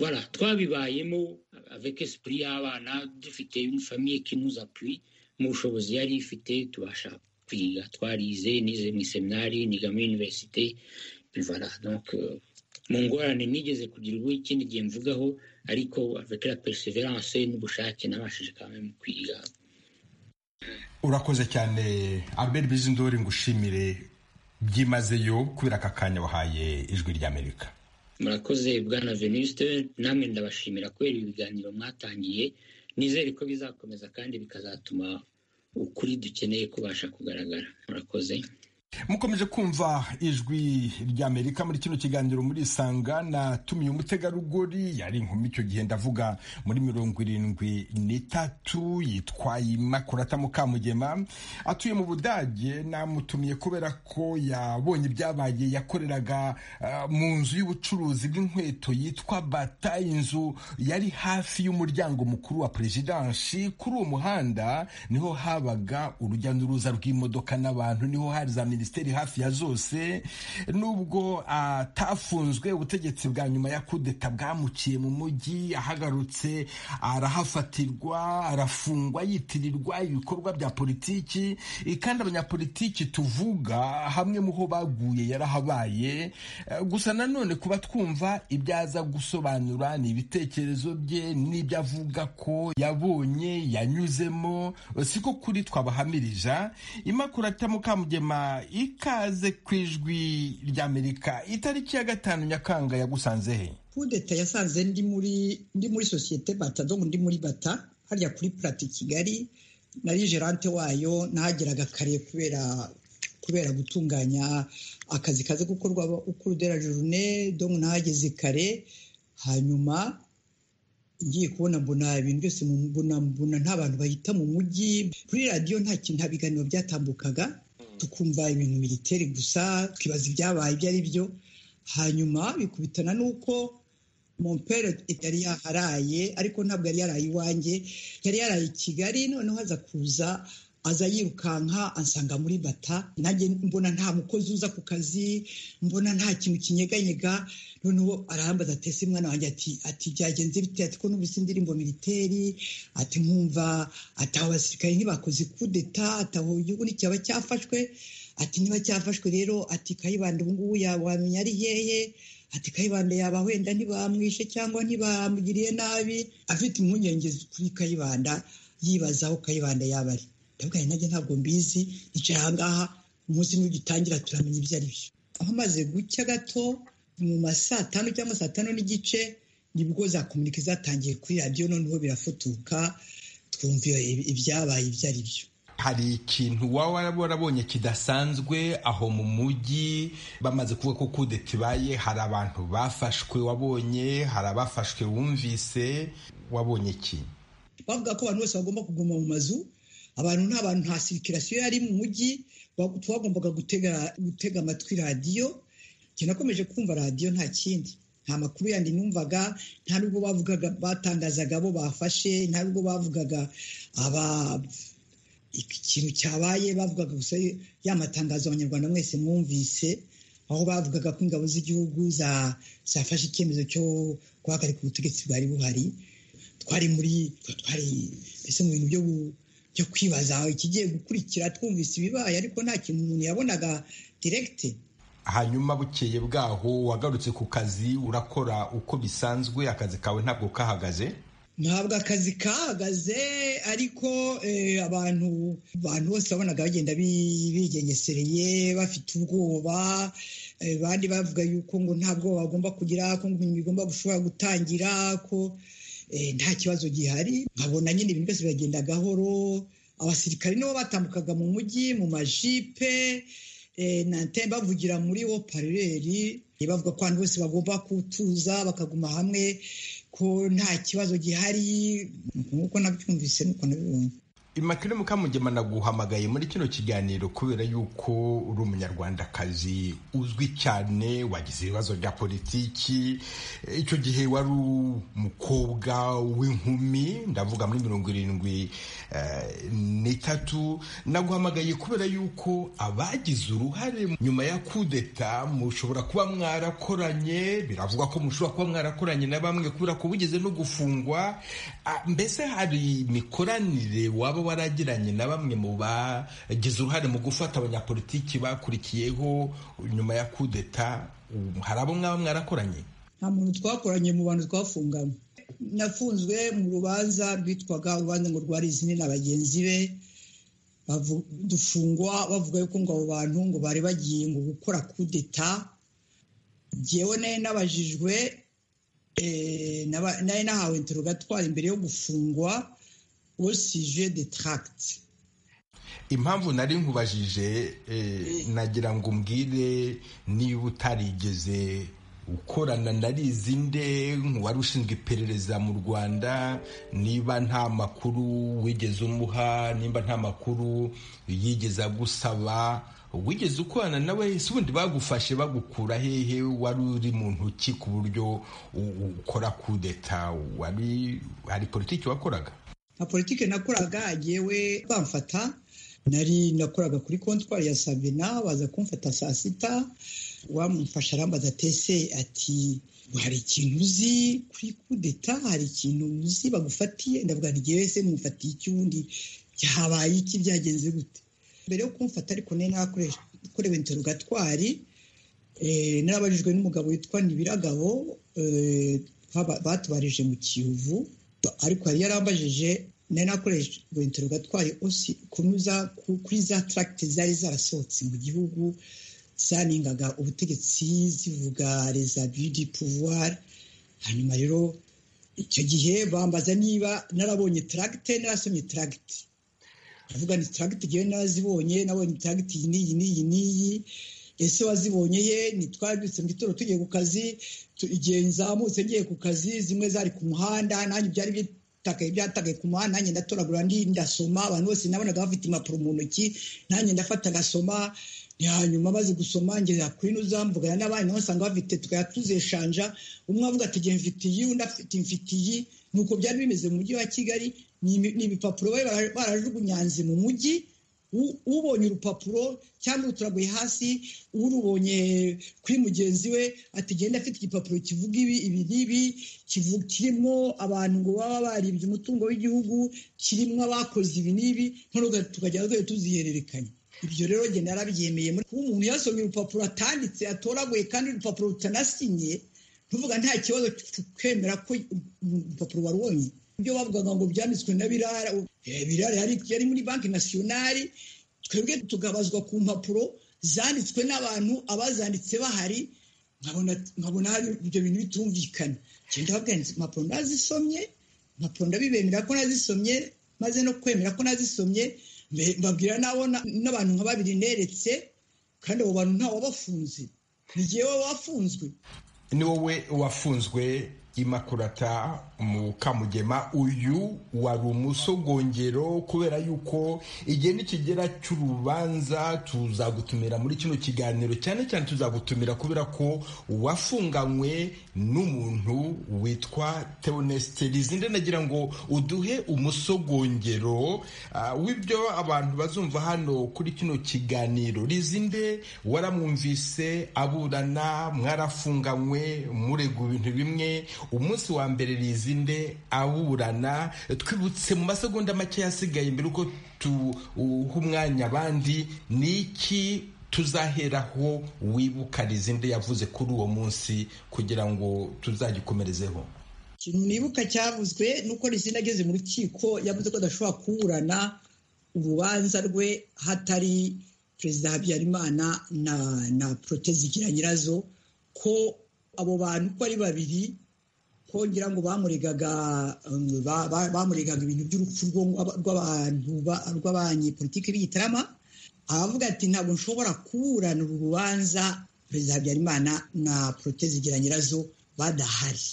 voilà twabibayemo avec esprit y'abana dufite une famille qui nous appuie mu bushobozi yari ifite tubasha kwiga twarize nize mu iseminari niga muri universite voilà donc mu ngorane nigeze kugira ubu ikindi gihe mvugaho ariko avec la perseverance n'ubushake nabashije kandi mu kwiga urakoze cyane albert bizindori ngo ushimire byimazeyo kubera aka kanya wahaye ijwi ry'amerika murakoze bwana venuste namwe ndabashimira kubera ibiganiro mwatangiye nizere ko bizakomeza kandi bikazatuma ukuri dukeneye kubasha kugaragara murakoze mukomeje kumva ijwi ry'amerika muri kino kiganiro muri isanga natumiye umutegarugori yari inkumi icyo gihe ndavuga muri mirongo irindwi n'itatu yitwaye makurata mukamugema atuye mu budage namutumiye kubera ko yabonye ibyabaye yakoreraga mu nzu y'ubucuruzi bw'inkweto yitwa bata inzu yari hafi y'umuryango mukuru wa perezidansi kuri uwo muhanda niho habaga urujya n'uruza rw'imodoka n'abantu niho hari za minisiteri hafi ya zose nubwo atafunzwe ubutegetsi bwa nyuma ya kudeta bwamuciye mu mujyi ahagarutse arahafatirwa arafungwa yitirirwa ibikorwa bya politiki kandi abanyapolitiki tuvuga hamwe mu ho baguye yarahabaye gusa nanone kuba twumva ibyaza gusobanura ni ibitekerezo bye n'ibyo avuga ko yabonye yanyuzemo siko kuri twabahamirija imakurata mukamugema ikaze ku ijwi ry'amerika itariki ya gatanu nyakanga yagusanze he kudeta yasanze ndi muri ndi muri sosiyete bata donc ndi muri bata harya kuri plate kigali nari gerante wayo nahageraga kare kubera kubera gutunganya akazi kaze gukorwa ukurudera journe donc nahageze kare hanyuma ngiye kubona mbona ibintu byose mbona mbona nta bantu bahita mu mujyi kuri radiyo nta kintu nta biganiro byatambukaga tukumva ibintu militeri gusa twibaza ibyabaye ibyo ari byo hanyuma bikubitana n'uko mompere yari yaharaye ariko ntabwo yari yaraye iwanjye yari yaraye i kigali noneho aza kuza aza yirukanka ansanga muri bata nanjye mbona nta mukozi uza ku kazi mbona nta kintu kinyeganyega noneho arahambaza atese umwana wanjye ati ati byagenze bite ati ko n'ubu indirimbo militeri ati nkumva ati aho abasirikare ntibakoze kudeta ati aho igihugu nticyaba cyafashwe ati niba cyafashwe rero ati kayibanda ubu ngubu wamenya ari hehe ati kayibanda yaba wenda ntibamwishe cyangwa ntibamugiriye nabi afite impungenge kuri kayibanda yibaza aho kayibanda yaba ari ndabwira nanjye ntabwo mbizi nicaye aha ngaha umunsi n'ugitangira turamenya ibyo ari byo aho amaze gucya gato mu ma saa tanu cyangwa saa tanu n'igice nibwo za kominike zatangiye kuri radiyo noneho birafutuka twumva ibyabaye ibyo ari byo hari ikintu waba warabonye kidasanzwe aho mu mujyi bamaze kuvuga ko kudeta ibaye hari abantu bafashwe wabonye hari abafashwe wumvise wabonye iki bavuga ko abantu bose bagomba kuguma mu mazu abantu nta bantu nta sirikirasiyo yari mu mujyi twagombaga gutega amatwi radiyo nakomeje kumva radiyo nta kindi nta makuru yandi numvaga nta nubwo bavugaga batangazaga abo bafashe nta nubwo bavugaga aba ikintu cyabaye bavugaga gusa ya matangazo abanyarwanda mwese mwumvise aho bavugaga ko ingabo z'igihugu zafashe icyemezo cyo guhagarika ubutegetsi bwari buhari twari muri twari mbese mu bintu byo byo kwibaza aho ikigiye gukurikira twumvise ibibaye ariko nta kintu umuntu yabonaga direkite hanyuma bukeye bwaho wagarutse ku kazi urakora uko bisanzwe akazi kawe ntabwo kahagaze ntabwo akazi kahagaze ariko abantu abantu bose babonaga bagenda bigengesereye bafite ubwoba abandi bavuga yuko ngo nta bwoba bagomba kugira ko ibintu bigomba gushobora gutangira ko nta kibazo gihari nkabona nyine ibintu byose biragenda gahoro abasirikari nibo batambukaga mu mujyi mu majipe nante bavugira muri wo parereri bavuga ko abantu bose bagomba gutuza bakaguma hamwe ko nta kibazo gihari nk'uko nabyumvise nuko nabibonye imakire mukamugema naguhamagaye muri kino kiganiro kubera yuko uri umunyarwandakazi uzwi cyane wagize ibibazo bya politiki icyo gihe wari umukobwa w'inkumi ndavuga muri mirongo irindwi eh, n'itatu naguhamagaye kubera yuko abagize uruhare nyuma ya kudeta mushobora kuba mwarakoranye biravugwa ko mushobora kuba mwarakoranye na bamwe kubera ko bugeze no gufungwa Ah, mbese hari imikoranire waba waragiranye na bamwe mu bagize uruhare mu gufata abanyapolitiki bakurikiyeho nyuma ya kudeta Um, hari abo mwaba mwarakoranye nta muntu twakoranye mu bantu twafunganywe nafunzwe mu rubanza rwitwaga urubanza ngo rwari izini na bagenzi be bavu- dufungwa bavuga yuko ngo abo bantu ngo bari bagiye ngo gukora kudeta jyewe nari nabajijwe eh, naba- nari nahawe interogatwari imbere yo gufungwa osije de tracte impamvu nari nkubajije eh, nagira ngo umbwire niba utarigeze ukorana narizi nde nk'uwari ushinzwe iperereza mu rwanda niba nta makuru wigeze umuha niba nta makuru yigeze agusaba wigeze ukorana nawe si ubundi bagufashe bagukura hehe wari uri mu ntoki ku buryo u- ukora kudeta wari hari politiki wakoraga nka politiki nakoraga yewe bamfata nari nakoraga kuri kontwari ya sabina baza kumfata saa sita wamufasha arambaza tese ati hari ikintu uzi kuri kudeta hari ikintu uzi bagufatiye ndavuga nti ngewe se mufatiye icy'ubundi habaye iki byagenze gute mbere yo kumfata ariko nari nakorewe interogatwari eh, narabajijwe n'umugabo witwa Nibiragabo eh, baba- batubarije mu Kiyovu ariko yari yarambajije nari nakoreshejwe interogatwari osi kunyuza ku- kuri za tracte zari zarasohotse mu gihugu zaningaga ubutegetsi zivuga resabu du pouvoir hanyuma rero icyo gihe bambaza niba narabonye tracte narasomye tracte ndavuga ni tracte ngewe narazibonye nabonye tracte iyi n'iyi n'iyi n'iyi ese wazibonye ye ntitwabyutse mu gitondo tugiye ku kazi tu- igihe nzamutse ngiye ku kazi zimwe zari ku muhanda nanjye byari bitakaye byatakaye ku muhanda nanjye ndatoragura ndi ndasoma abantu bose nabonaga bafite impapuro mu ntoki nanjye ndafata ngasoma Ni hanyuma maze gusoma ngera kuri n'uzamvugana n'abandi nabo usanga bafite tukajya tuzeshanja umwe avuga ati igihe mfite iyi undi afite mfite iyi ni uko byari bimeze mu mujyi wa kigali ni ibi- ni ibipapuro bari bara- barajugunyanze mu mujyi U- ubonye urupapuro cyangwa ruturaguye hasi urubonye kuri mugenzi we ati genda afite igipapuro kivuga ibi ibi n'ibi kivu- kirimo abantu ngo baba baribye umutungo w'igihugu kirimo abakoze ibi n'ibi noneho tukajya tugiye tuzihererekanya ibyo rero njye narabyemeye muri kuba umuntu yasomye urupapuro atanditse atoraguye kandi urupapuro rutanasinye tuvuga nta kibazo twemera ko urupapuro warubonye ibyo bavugaga ngo byanditswe na birara Eh, birara yari yari muri banki nasiyonari twebwe tukabazwa ku mpapuro zanditswe n'abantu abazanditse bahari nkabona nkabona hari ibyo bintu bitumvikana genda babwira nti impapuro nazisomye impapuro ndabibemera ko nazisomye maze no kwemera ko nazisomye mbe- mbabwira n'abo na- n'abantu nka babiri neretse kandi abo bantu nta wabafunze ni jyewe wafunzwe ni wowe wafunzwe imakurata mu kamugema uyu wari umusogongero kubera yuko igihe nikigera cy'urubanza tuzagutumira muri kino kiganiro cyane cyane tuzagutumira kubera ko wafunganywe n'umuntu witwa teonesite rizinde nagira ngo uduhe umusogongero ah, w'ibyo abantu bazumva hano kuri kino kiganiro rizinde waramwumvise aburana mwarafunganywe murega ibintu bimwe umunsi wa mbere rizinde aburana twibutse mu masegonda make yasigaye mbere uko tuha umwanya abandi ni iki tuzaheraho wibuka rizinde yavuze kuri uwo munsi kugira ngo tuzagikomerezeho ikintu nibuka cyavuzwe ni uko rizina ageze mu rukiko yavuze ko adashobora kuburana urubanza rwe hatari perezida habyarimana na na protezigira nyirazo ko abo bantu uko ari babiri kongera ngo bamuregaga um, ba- ba- bamuregaga ibintu by'urupfu rw'aba- rw'abantu ba- rw'abanyepolitiki b'igitarama aravuga ati ntabwo nshobora kuburana uru rubanza perezida habyarimana na protezigira nyirazo badahari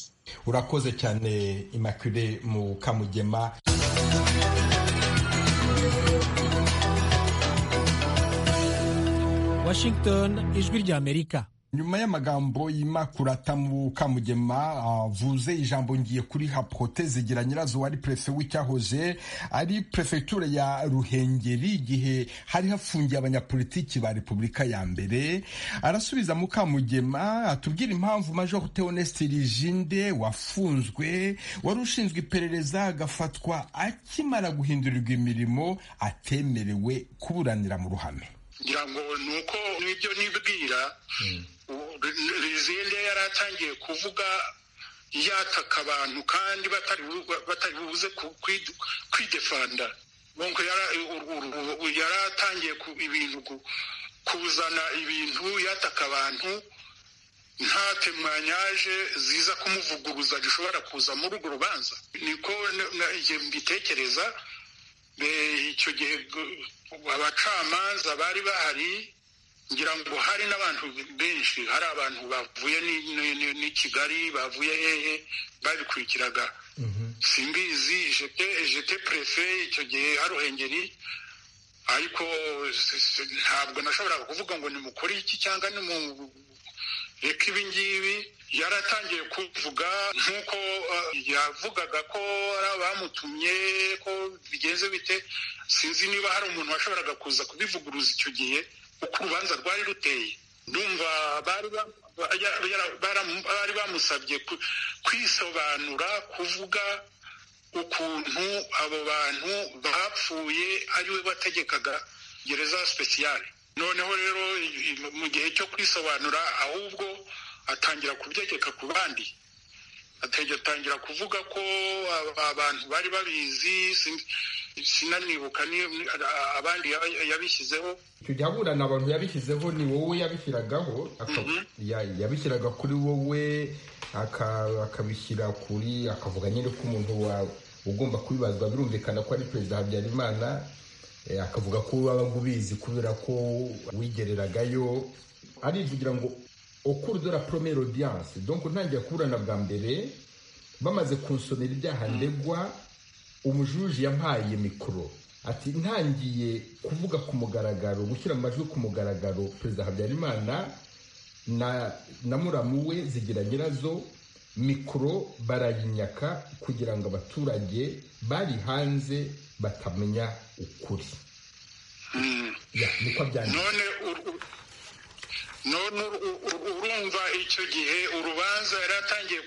urakoze cyane imakire mu kamugema Washington ijwi ry'Amerika nyuma y'amagambo y'imakuratamu kamugema avuze ijambo ngiye kuriha prote zigira nyirazo wari prefe w'icyahoze ari prefegitura ya ruhengeri igihe hari hafungiye abanyapolitiki ba repubulika ya mbere arasubiza mu kamugema atubwira impamvu major teoneste rijinde wafunzwe wari ushinzwe iperereza agafatwa akimara guhindurirwa imirimo atemerewe kuburanira mu ruhame ngira ngo ni uko n'ibyo nibwira rizinde yari atangiye kuvuga yataka abantu kandi batari buze kwidefanda yari atangiye ibintu kuzana ibintu yataka abantu nta temanyaje ziza kumuvuguruza zishobora kuza muri urwo rubanza niko mbitekereza icyo gihe abacamanza bari bahari ngira ngo hari n'abantu benshi hari abantu bavuye ni kigali bavuye hehe babikurikiraga simbizi jete perefe icyo gihe haruhengeri ariko ntabwo nashoboraga kuvuga ngo ni mukuri iki cyangwa ni mu reka ibingibi yaratangiye kuvuga nk'uko yavugaga ko ari abamutumye ko bigenze bite sinzi niba hari umuntu washoboraga kuza kubivuguruza icyo gihe uko urubanza rwari ruteye ndumva bari bamusabye kwisobanura kuvuga ukuntu abo bantu bapfuye ariwe wategekaga gereza speciale noneho rero mu gihe cyo kwisobanura ahubwo atangira kubyegeka ku bandi atangira kuvuga ko abantu bari babizi sinanibuka abandi yabishyizeho kujya aburana abantu yabishyizeho ni wowe yabishyiragaho yabishyiraga kuri wowe akabishyira kuri akavuga nyine ko umuntu ugomba kubibazwa birumvikana ko ari perezida habyarimana akavuga ko waba ubizi kubera ko wigereragayo arivugira ngo okuru de la première audience donc ntangira kuburana bwa mbere bamaze kunsomera ibyaha ndegwa umujuji yampaye mikoro ati ntangiye kuvuga ku mugaragaro gushyira amajwi ku mugaragaro perezida habyarimana na na muramu we zigira nyirazo mikoro barayinyaka kugira ngo abaturage bari hanze batamenya ukuri niko byanditse none urumva icyo gihe urubanza yari atangiye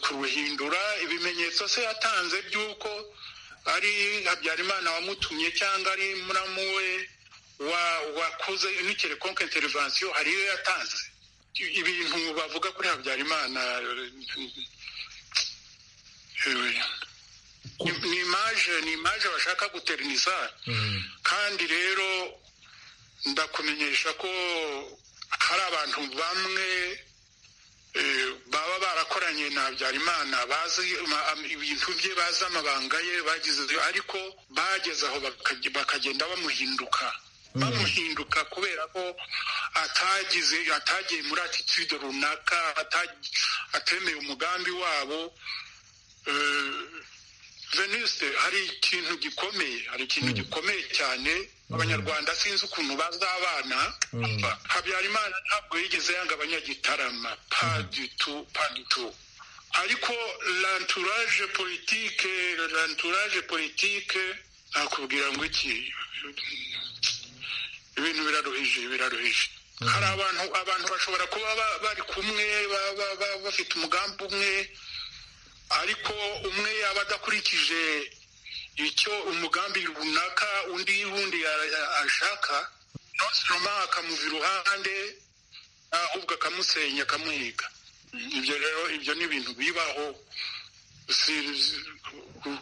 kuruhindura ibimenyetso se yatanze by'uko ari habyarimana wamutumye cyangwa ari muramu we wakoze unikere konka intervensiyo hari iyo yatanze ibintu bavuga kuri habyarimana ni imaje ni imaje bashaka guteriniza kandi rero ndakumenyesha ko hari abantu bamwe baba barakoranye na habyarimana bazi ibintu bye bazi amabanga ye bagize ariko bageze aho bakagenda bamuhinduka bamuhinduka kubera ko atagize atagiye muri atitude runaka atemeye umugambi wabo veniste hari ikintu gikomeye hari ikintu gikomeye cyane abanyarwanda sinzi ukuntu bazabana habyarimana ntabwo yigeze yanga abanyagitarama padutu padutu ariko lanturage politike lanturage politike nakubwira ngo iki ibintu biraruhije biraruhije hari abantu abantu bashobora kuba bari kumwe bafite umugambi umwe ariko umwe yaba adakurikije icyo umugambi runaka undi wundi ashaka nonsoma akamuva iruhande ahubwo akamusenya akamuhiga ibyo rero ibyo ni ibintu bibaho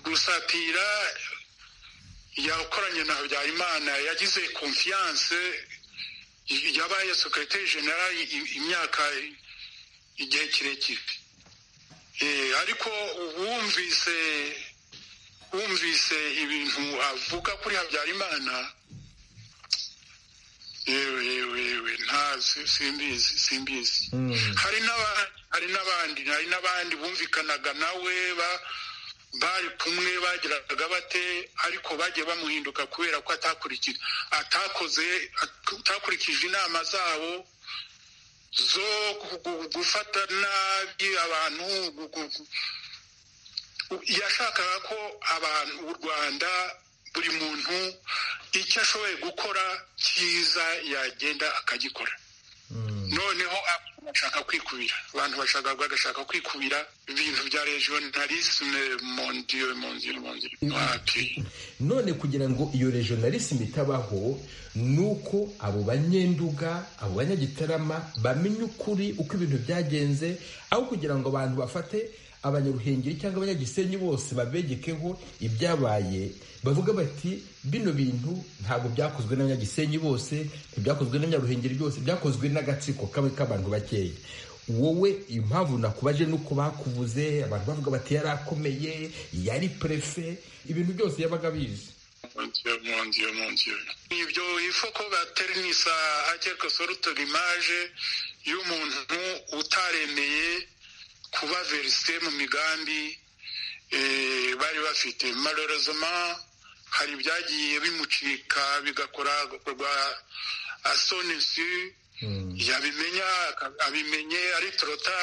gusatira yakoranye na habyarimana yagize konfiyanse yabaye sekretari generali imyaka igihe kirekire ariko wumvise wumvise ibintu avuga kuri habyarimana yewe yewe yewe nta simbizi simbizi hari n'abandi hari n'abandi bumvikanaga nawe bari kumwe bagiraga bate ariko bagiye bamuhinduka kubera ko atakurikije atakoze atakurikije inama zabo zo gufata nabi abantu yashakaga ko abantu u rwanda buri muntu icyo ashoboye gukora cyiza yagenda akagikora noneho bashaka kwikubira abantu bashaka bagashaka kwikubira ibintu bya regionalisme mondiyo mondiyo mondiyo none kugira ngo iyo regionalisme itabaho ni uko abo banyenduga abo banyagitarama bamenye ukuri uko ibintu byagenze aho kugira ngo abantu bafate abanyaruhengeri cyangwa abanyagisenyi bose babegekeho ibyabaye bavuga bati bino bintu ntabwo byakozwe n'abanyagisenyi bose ntibyakozwe n'abanyaruhengeri byose byakozwe n'agatsiko kamwe k'abantu bakeya wowe impamvu nakubaje nuko bakubuze abantu bavuga bati yari akomeye yari prefe ibintu byose yabaga abizi ibyo ifoko baterinisa hakeko soruto imaje y'umuntu utaremeye kuba verisite mu migambi bari bafite marorozoma hari ibyagiye bimucika bigakora agakorwa asonesi yabimenya abimenye ari torota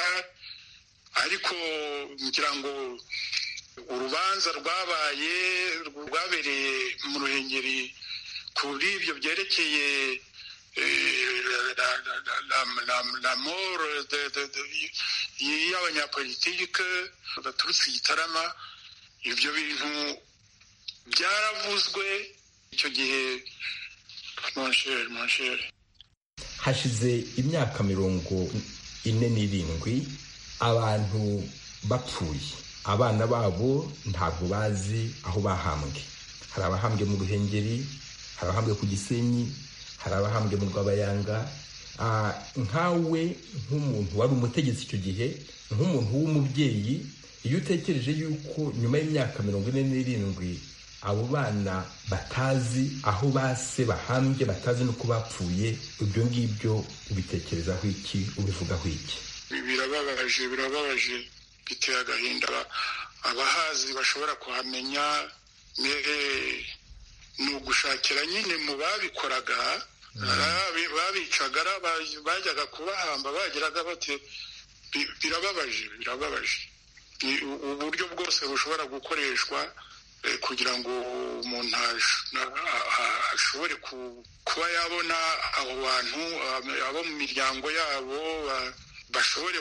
ariko ngira ngo urubanza rwabaye rwabereye mu ruhengeri kuri ibyo byerekeye la mort y'abanyapolitike baturutse igitarama ibyo bintu byaravuzwe icyo gihe monsheri monsheri hashize imyaka mirongo ine n'irindwi abantu bapfuye abana babo ntabwo bazi aho bahambwe hari abahambwe mu ruhengeri hari abahambwe ku gisenyi hari abahambwe mu rwabayanga nkawe nk'umuntu wari umutegetsi icyo gihe nk'umuntu w'umubyeyi iyo utekereje yuko nyuma y'imyaka mirongo ine n'irindwi abo bana batazi aho base bahambye batazi n'uko bapfuye ibyo ngibyo ubitekerezaho iki ubivugaho iki birababaje birababaje biteye agahinda abahazi bashobora kuhamenya ni ugushakira nyine mu babikoraga babicaga bajyaga kubahamba bageraga bati birababaje birababaje uburyo bwose bushobora gukoreshwa kugira ngo umuntu ashobore kuba yabona abo bantu abo mu miryango yabo bashobore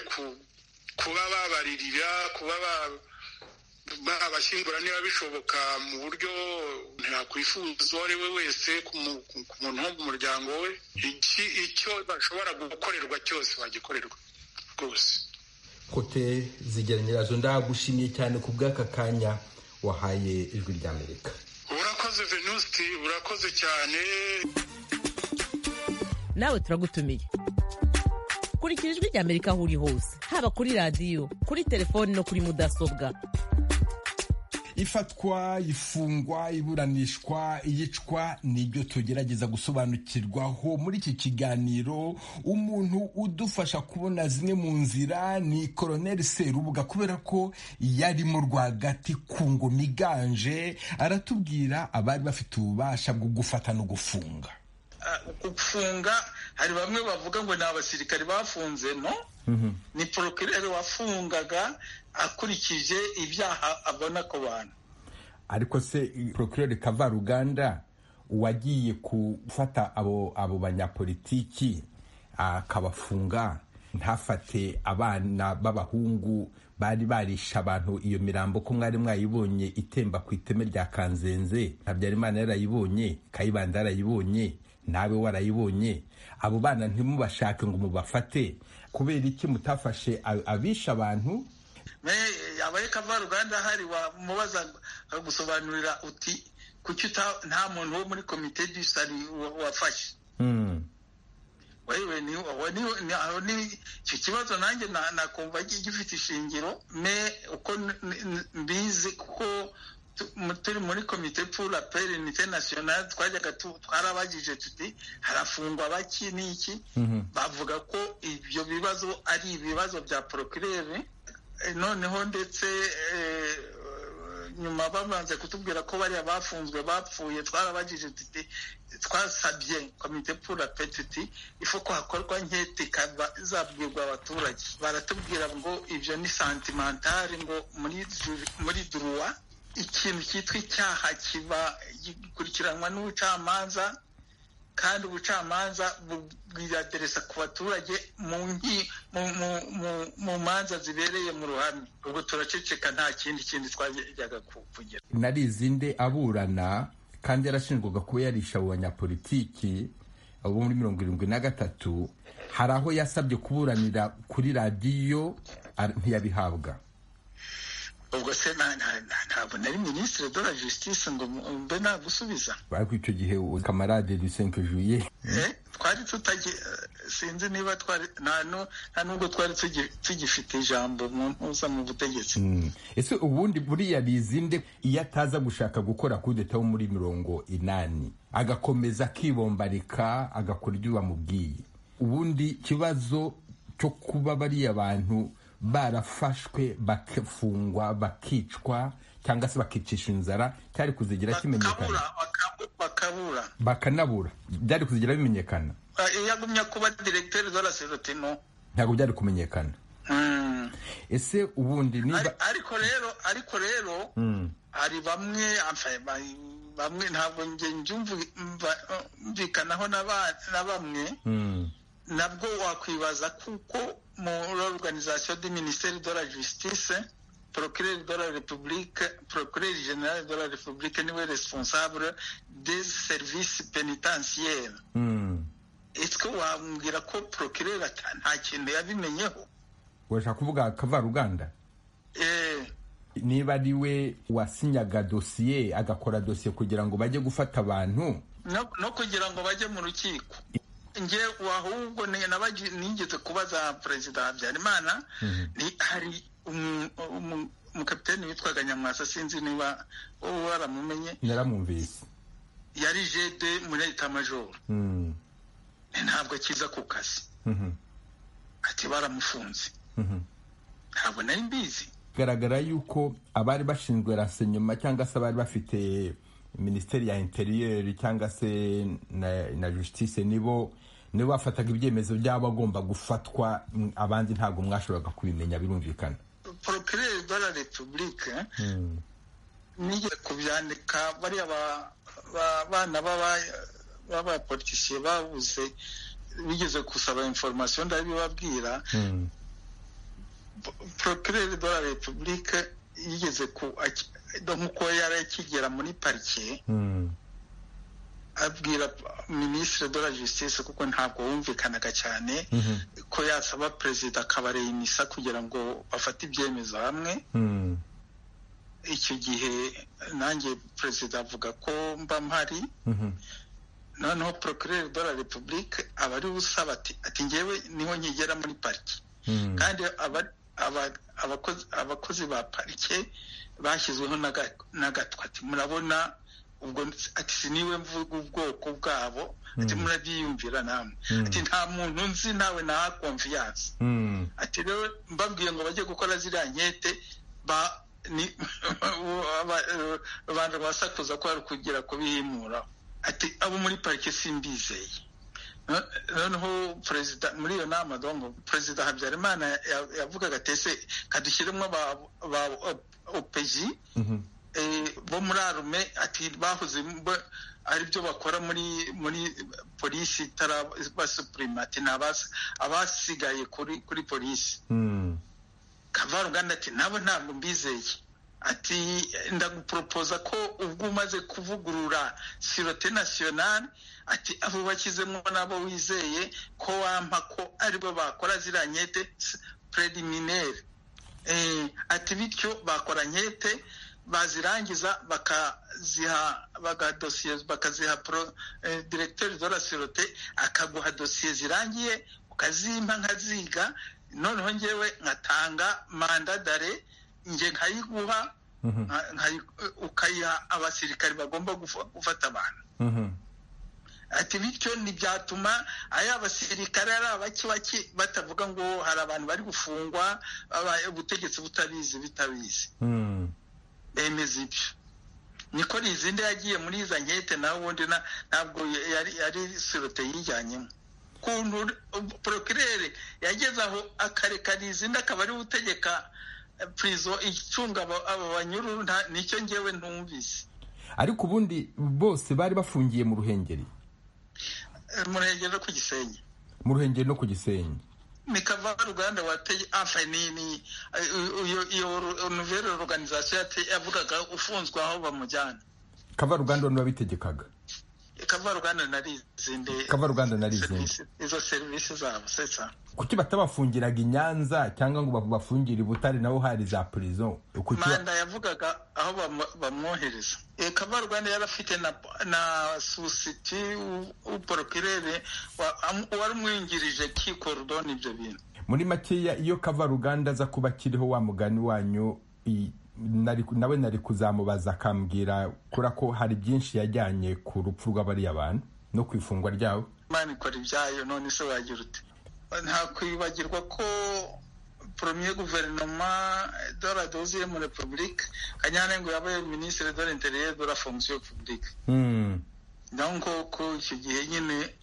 kuba babaririra kuba babashyingura niba bishoboka mu buryo yakwifuza uwo ari we wese ku muntu wo mu muryango we icyo bashobora gukorerwa cyose bagikorerwa rwose kote zigera nyirazo ndagushimiye cyane ku bw'aka kanya wahaye ijwi rya amerika urakoze venusti urakoze cyane nawe turagutumiye kurikira ijwi rya amerika aho uri hose haba kuri radiyo kuri telefoni no kuri mudasobwa ifatwa ifungwa iburanishwa iyicwa nibyo tugerageza gusobanukirwaho muri iki kiganiro umuntu udufasha kubona zimwe mu nzira ni koroneri serubuga kubera ko yarimo rwagati ku ngoma iganje aratubwira abari bafite ububasha bwo gufata no gufunga gufunga hari bamwe bavuga ngo ni abasirikari bafunzemo ni porokirere wafungaga akurikije ibyaha abona ku bantu ariko se porokirere kavaruganda uwagiye gufata abo banyapolitiki akabafunga ntafate abana b'abahungu bari barisha abantu iyo mirambo ko mwari mwayibonye itemba ku iteme rya kanzenze habyarimana yarayibonye kayibanda yarayibonye nawe warayibonye abo bana ntimubashake ngo mubafate kubera iki mutafashe abisha abantu abaye kavaruganda hari wamubaza gusobanurira uti kuki nta muntu wo muri komite disari wafashe wewe ni icyo kibazo nanjye nakumva gifite ishingiro me uko mbizi kuko turi muri komite pura peri international twajyaga twarabagije tuti harafungwa baki n'iki bavuga ko ibyo bibazo ari ibibazo bya porokirere noneho ndetse nyuma babanze kutubwira ko bariya bafunzwe bapfuye twarabagije tuti twasabye komite pura petiti ifo ko hakorwa nkete ikaba izabwirwa abaturage baratubwira ngo ibyo ni santimentari ngo muri dru- muri duruwa ikintu cyitwa icyaha kiba gikurikiranwa n'ubucamanza kandi ubucamanza bubwira aderesa ku baturage mu nki- mu- mu- mu- mu manza zibereye mu ruhame ubwo turaceceka nta kindi kindi twajyaga ku- kugira nari izinde aburana kandi yarashinjwaga kuba yarisha abo banyapolitiki abo muri mirongo irindwi na gatatu hari aho yasabye kuburanira kuri radiyo ar- ntiyabihabwa ubwo se na- na- na- ntabwo nari minisitiri de la justice ngo mbe nagusubiza ariko icyo gihe uwo kamarade dusenke juye Eh, twari tutagi eh, sinzi niba twari nta nu- nta nubwo twari tugi- tugifite ijambo mu ntuza mu butegetsi ese ubundi buriya bizinde iyo ataza gushaka gukora kudeta wo muri mirongo inani agakomeza akibombarika agakora ibyo bamubwiye ubundi ikibazo cyo kuba bariya bantu barafashwe bakafungwa bakicwa cyangwa se bakicisha inzara cyari kuzigira kimenyekana bakabura bakanabura byari kuzigira bimenyekana Eh, iyo agumya kuba directeur de la serotino ntabwo byari kumenyekana Mm. ese ubundi niba ariko rero ariko rero Mm. hari bamwe enfin, ba- bamwe ntabwo njye njyumva- mva- mvikanaho na ba- na bamwe Mm. nabwo wakwibaza kuko muri organisation du ministère de la justice procureur de la république procureur général de la république niwe responsable des services pénitentiaires Mm. est-ce wambwira ko procureur ata- nta kintu yabimenyeho urashaka kuvuga kavaruganda eh niba ari we wasinyaga dosiye agakora dosiye kugira ngo bajye gufata abantu no no kugira ngo bajye mu rukiko nge ahubwo ni- nabagi- nigeze kubaza perezida habyarimana ni hari umu- umu- umukapiteni witwaga nyamwasa sinzi niba wowe waramumenye naramwumvise yari jede muri etamajoro Mm. ntabwo akiza ku kazi Mhm. ati baramufunze Mhm. ntabwo nari mbizi bigaragara yuko abari bashinzwe rasenyuma cyangwa se abari bafite minisiteri ya interiyeri cyangwa se na, na justice nibo nibo bafataga ibyemezo by'abo agomba gufatwa mm, abandi ntabwo mwashoboraga kubimenya birumvikana procureur de la republique Mm. nigeze kubyandika bariya ba- ba- bana b'aba- b'abapolitisiye babuze bigeze gusaba information ndabibabwira Mm. procureur de la republique yigeze ku aki- do- nk'uko yari akigera muri parike Mm. abwira ministre de la justice kuko ntabwo wumvikanaga cyane Mhm. ko yasaba perezida kabareyimisa kugira ngo bafate ibyemezo hamwe Mm. icyo gihe nanjye perezida avuga ko mba mpari Mhm. noneho procureur de la republique aba ari busaba ati ati ngewe niho nkigera muri pariki Mm. kandi aba- aba- abakozi abakozi ba parike bashyizweho n'aga- n'agatwe ati murabona ubwo ati siniwe mvuga ubwoko bwabo ati Mm. murabyiyumvira namwe Mm. ati nta muntu nzi nawe naha konfiyanse Mm. ati rero mbabwiye ngo bajye gukora ziriya nkete ba ni aba- eh, abantu basakuza ko hari kugira kubihimura ati abo muri parike simbizeye No- noneho perezida muri iyo nama dongo perezida habyarimana ya- yavugaga ati ese kadushyiremo ba ba opeji Mhm. eh, bo muri arume ati bahoze mba- aribyo bakora muri muri polisi itarabasupurima ati ni abas- abasigaye kuri kuri polisi Mm. kavaruganda ati nabo ntabwo mbizeye ati ndaguporopoza ko ubwo umaze kuvugurura sirote nasiyonari ati abo bakizemo nabo wizeye ko wampa ko aribo bakora ziriya nyete preliminaire Eh, ati bityo bakora nkete bazirangiza bakaziha bagadosiye bakaziha pro eh, directeur de la sûreté akaguha dosiye zirangiye ukazimpa nkaziga noneho ngewe nkatanga manda dare nge nkayiguha Mhm. nka- nkayi- ukayiha abasirikari bagomba gufa- gufata abantu Mhm. ati bityo ntibyatuma ari abasirikare ari abakibaki batavuga ngo hari abantu bari gufungwa aba- ubutegetsi butabizi bitabizi Mm. bemeza ibyo niko rizindi yagiye muri iza nkete nawe ubundi na- ntabwo yari yari sirote yijyanyemo kuntu porokirere yageze aho akareka rizindi akaba ariwe utegeka eh, prison icunga aba- abo banyururu nta- nicyo ngewe ntumvise ariko ubundi bose bari bafungiye mu ruhengeri Eh, murengero no ku gisenyi mu ruhengeri no ku gisenyi mikava ruganda wateye afa nini iyo iyo ru- nouvelle organisation yate- yavugaga ufunzwe aho bamujyana kavaruganda niba bitegekaga kava ruganda nari izindi kavaruganda nari izindi izo serivisi zabo setsa kuki batabafungiraga i nyanza cyangwa ngo babu- bafungire i butare naho hari za prison kuki ba- manda yavugaga aho bamu- bamwohereza Eh, kava ruganda yari afite na na susiti uporokirere wari umwingirije kikorudoni ibyo bintu muri makeya iyo kavaruganda aza kuba akiriho wa mugani wanyu i- nari- nawe nari kuzamubaza akambwira kura ko hari byinshi yajyanye ku rupfu rw'abariya bantu no ku ifungwa ryabo imana ikora ibyayo none se wagira ute nta kwibagirwa ko premier guverinoma de la deuxième république kanyana ngo yabaye ministre de l'intérieur de la fonction publique Hmm. donc ko icyo gihe nyine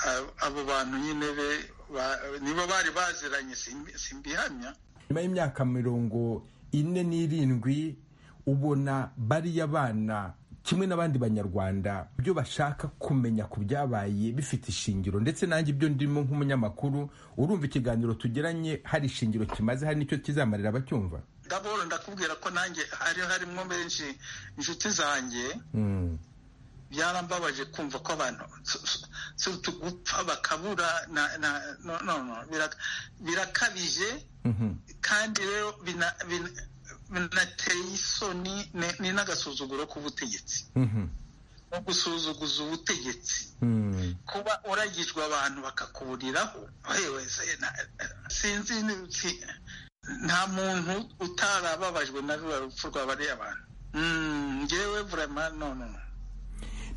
a- abo bantu nyine be ba- nibo bari baziranye simbi- simbihamya nyuma y'imyaka mirongo ine n'irindwi ubona bariya bana kimwe n'abandi banyarwanda ibyo bashaka kumenya ku byabaye bifite ishingiro ndetse nanjye ibyo ndimo nk'umunyamakuru urumva ikiganiro tugiranye hari ishingiro kimaze hari n'icyo kizamarira abacyumva daboro ndakubwira ko nanjye hari harimo benshi inshuti zanjye Hmm. byarambabaje kumva ko abantu su- su- surtout gupfa bakabura na- na- no no no bira- birakabije kandi rero bina- bina- binateye isoni ni- ni n'agasuzuguro k'ubutegetsi Mhm. no gusuzuguza ubutegetsi Hmm. kuba uragijwe abantu bakakuburiraho yewe se na- sinzi ni- si- nta muntu utarababajwe na rura rupfu rw'abariya abantu Mm, ngewe vraiment no no no.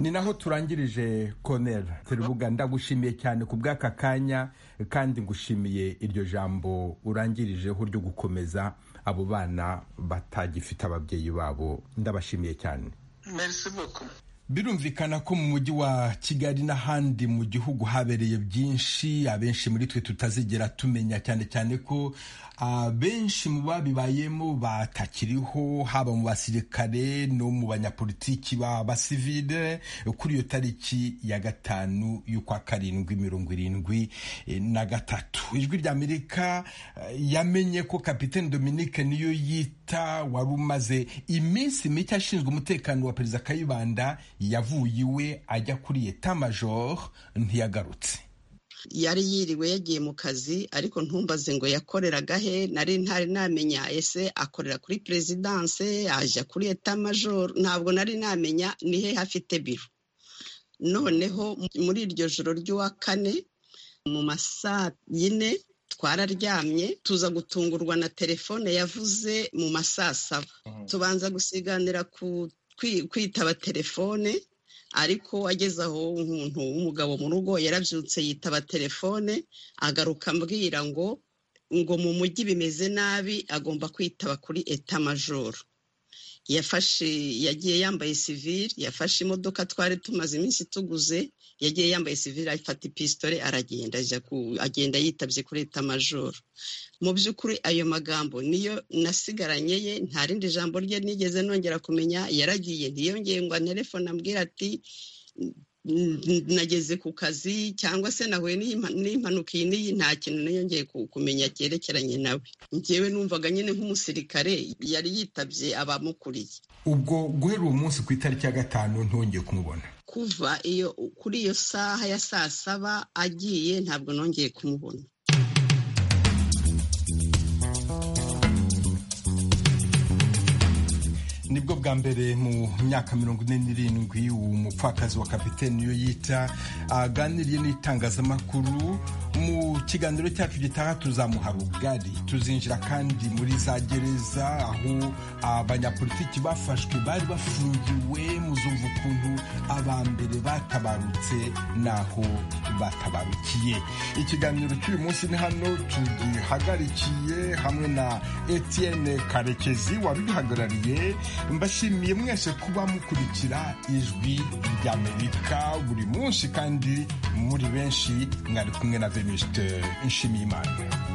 ni naho turangirije konera terubuga ndagushimiye cyane ku bw'aka kanya kandi ngushimiye iryo jambo urangirijeho ryo gukomeza abo bana batagifite ababyeyi babo ndabashimiye cyane merci beaucoup birumvikana ko mu mujyi wa kigali n'ahandi mu gihugu habereye byinshi abenshi muri twe tutazigera tumenya cyane cyane ko abenshi mu babibayemo batakiriho haba mu basirikare no mu banyapolitiki b'abasivile kuri iyo tariki ya gatanu y'ukwa karindwi mirongo irindwi eh, na gatatu ijwi ry'amerika eh, yamenye ko kapitene dominike niyo yita wari umaze iminsi mike ashinzwe umutekano wa perezida kayibanda yavuye iwe ajya kuri eta major ntiyagarutse yari yiriwe yagiye mu kazi ariko ntumbaze ngo yakoreraga he nari ntari namenya ese akorera kuri perezidanse ajya kuri etamajoro ntabwo nari namenya ni he hafite biro noneho muri iryo joro ry'uwa kane mu masaa yine twararyamye tuza gutungurwa na telefone yavuze mu masaa saba tubanza gusiganira ku kwi- kwitaba telefone ariko ageze aho umuntu w'umugabo mu rugo yarabyutse yitaba telefone agaruka ambwira ngo ngo mu mujyi bimeze nabi agomba kwitaba kuri etamajoro yafashe yagiye yambaye sivire yafashe imodoka twari tumaze iminsi tuguze yagiye yambaye sivire afata ipisitore aragenda ajya ku- agenda yitabye kuri etamajoro mu by'ukuri ayo magambo niyo nasigaranye ye nta rindi jambo rye nigeze nongera kumenya yaragiye ntiyongeye ngo anterefone ambwira ati "N- n- nageze ku kazi cyangwa se nahuye n'iyi mpa- n'impanuka iyi n'iyi nta kintu niyongeye ku- kumenya cyerekeranye nawe njyewe numvaga nyine nk'umusirikare yari yitabye abamukuriye ubwo guhera uwo munsi ku itariki ya gatanu ntongeye kumubona kuva iyo kuri iyo saha ya saa saba agiye ntabwo nongeye kumubona nibwo bwa mbere mu myaka mirongo ine n'irindwi umupfakazi wa kapitene niyo yita aganiriye n'itangazamakuru mu kiganiro cyacu gitaha tuzamuha rugari tuzinjira kandi muri za gereza aho abanyapolitiki bafashwe bari bafungiwe muzumva ukuntu aba mbere batabarutse n'aho batabarukiye ikiganiro cy'uyu munsi ni hano tugihagarikiye hamwe na etienne karekezi wabiduhagarariye mbashimiye mwese kuba mukurikira ijwi ry'amerika buri munsi kandi muri benshi mwari kumwe na venuste nshimiyimana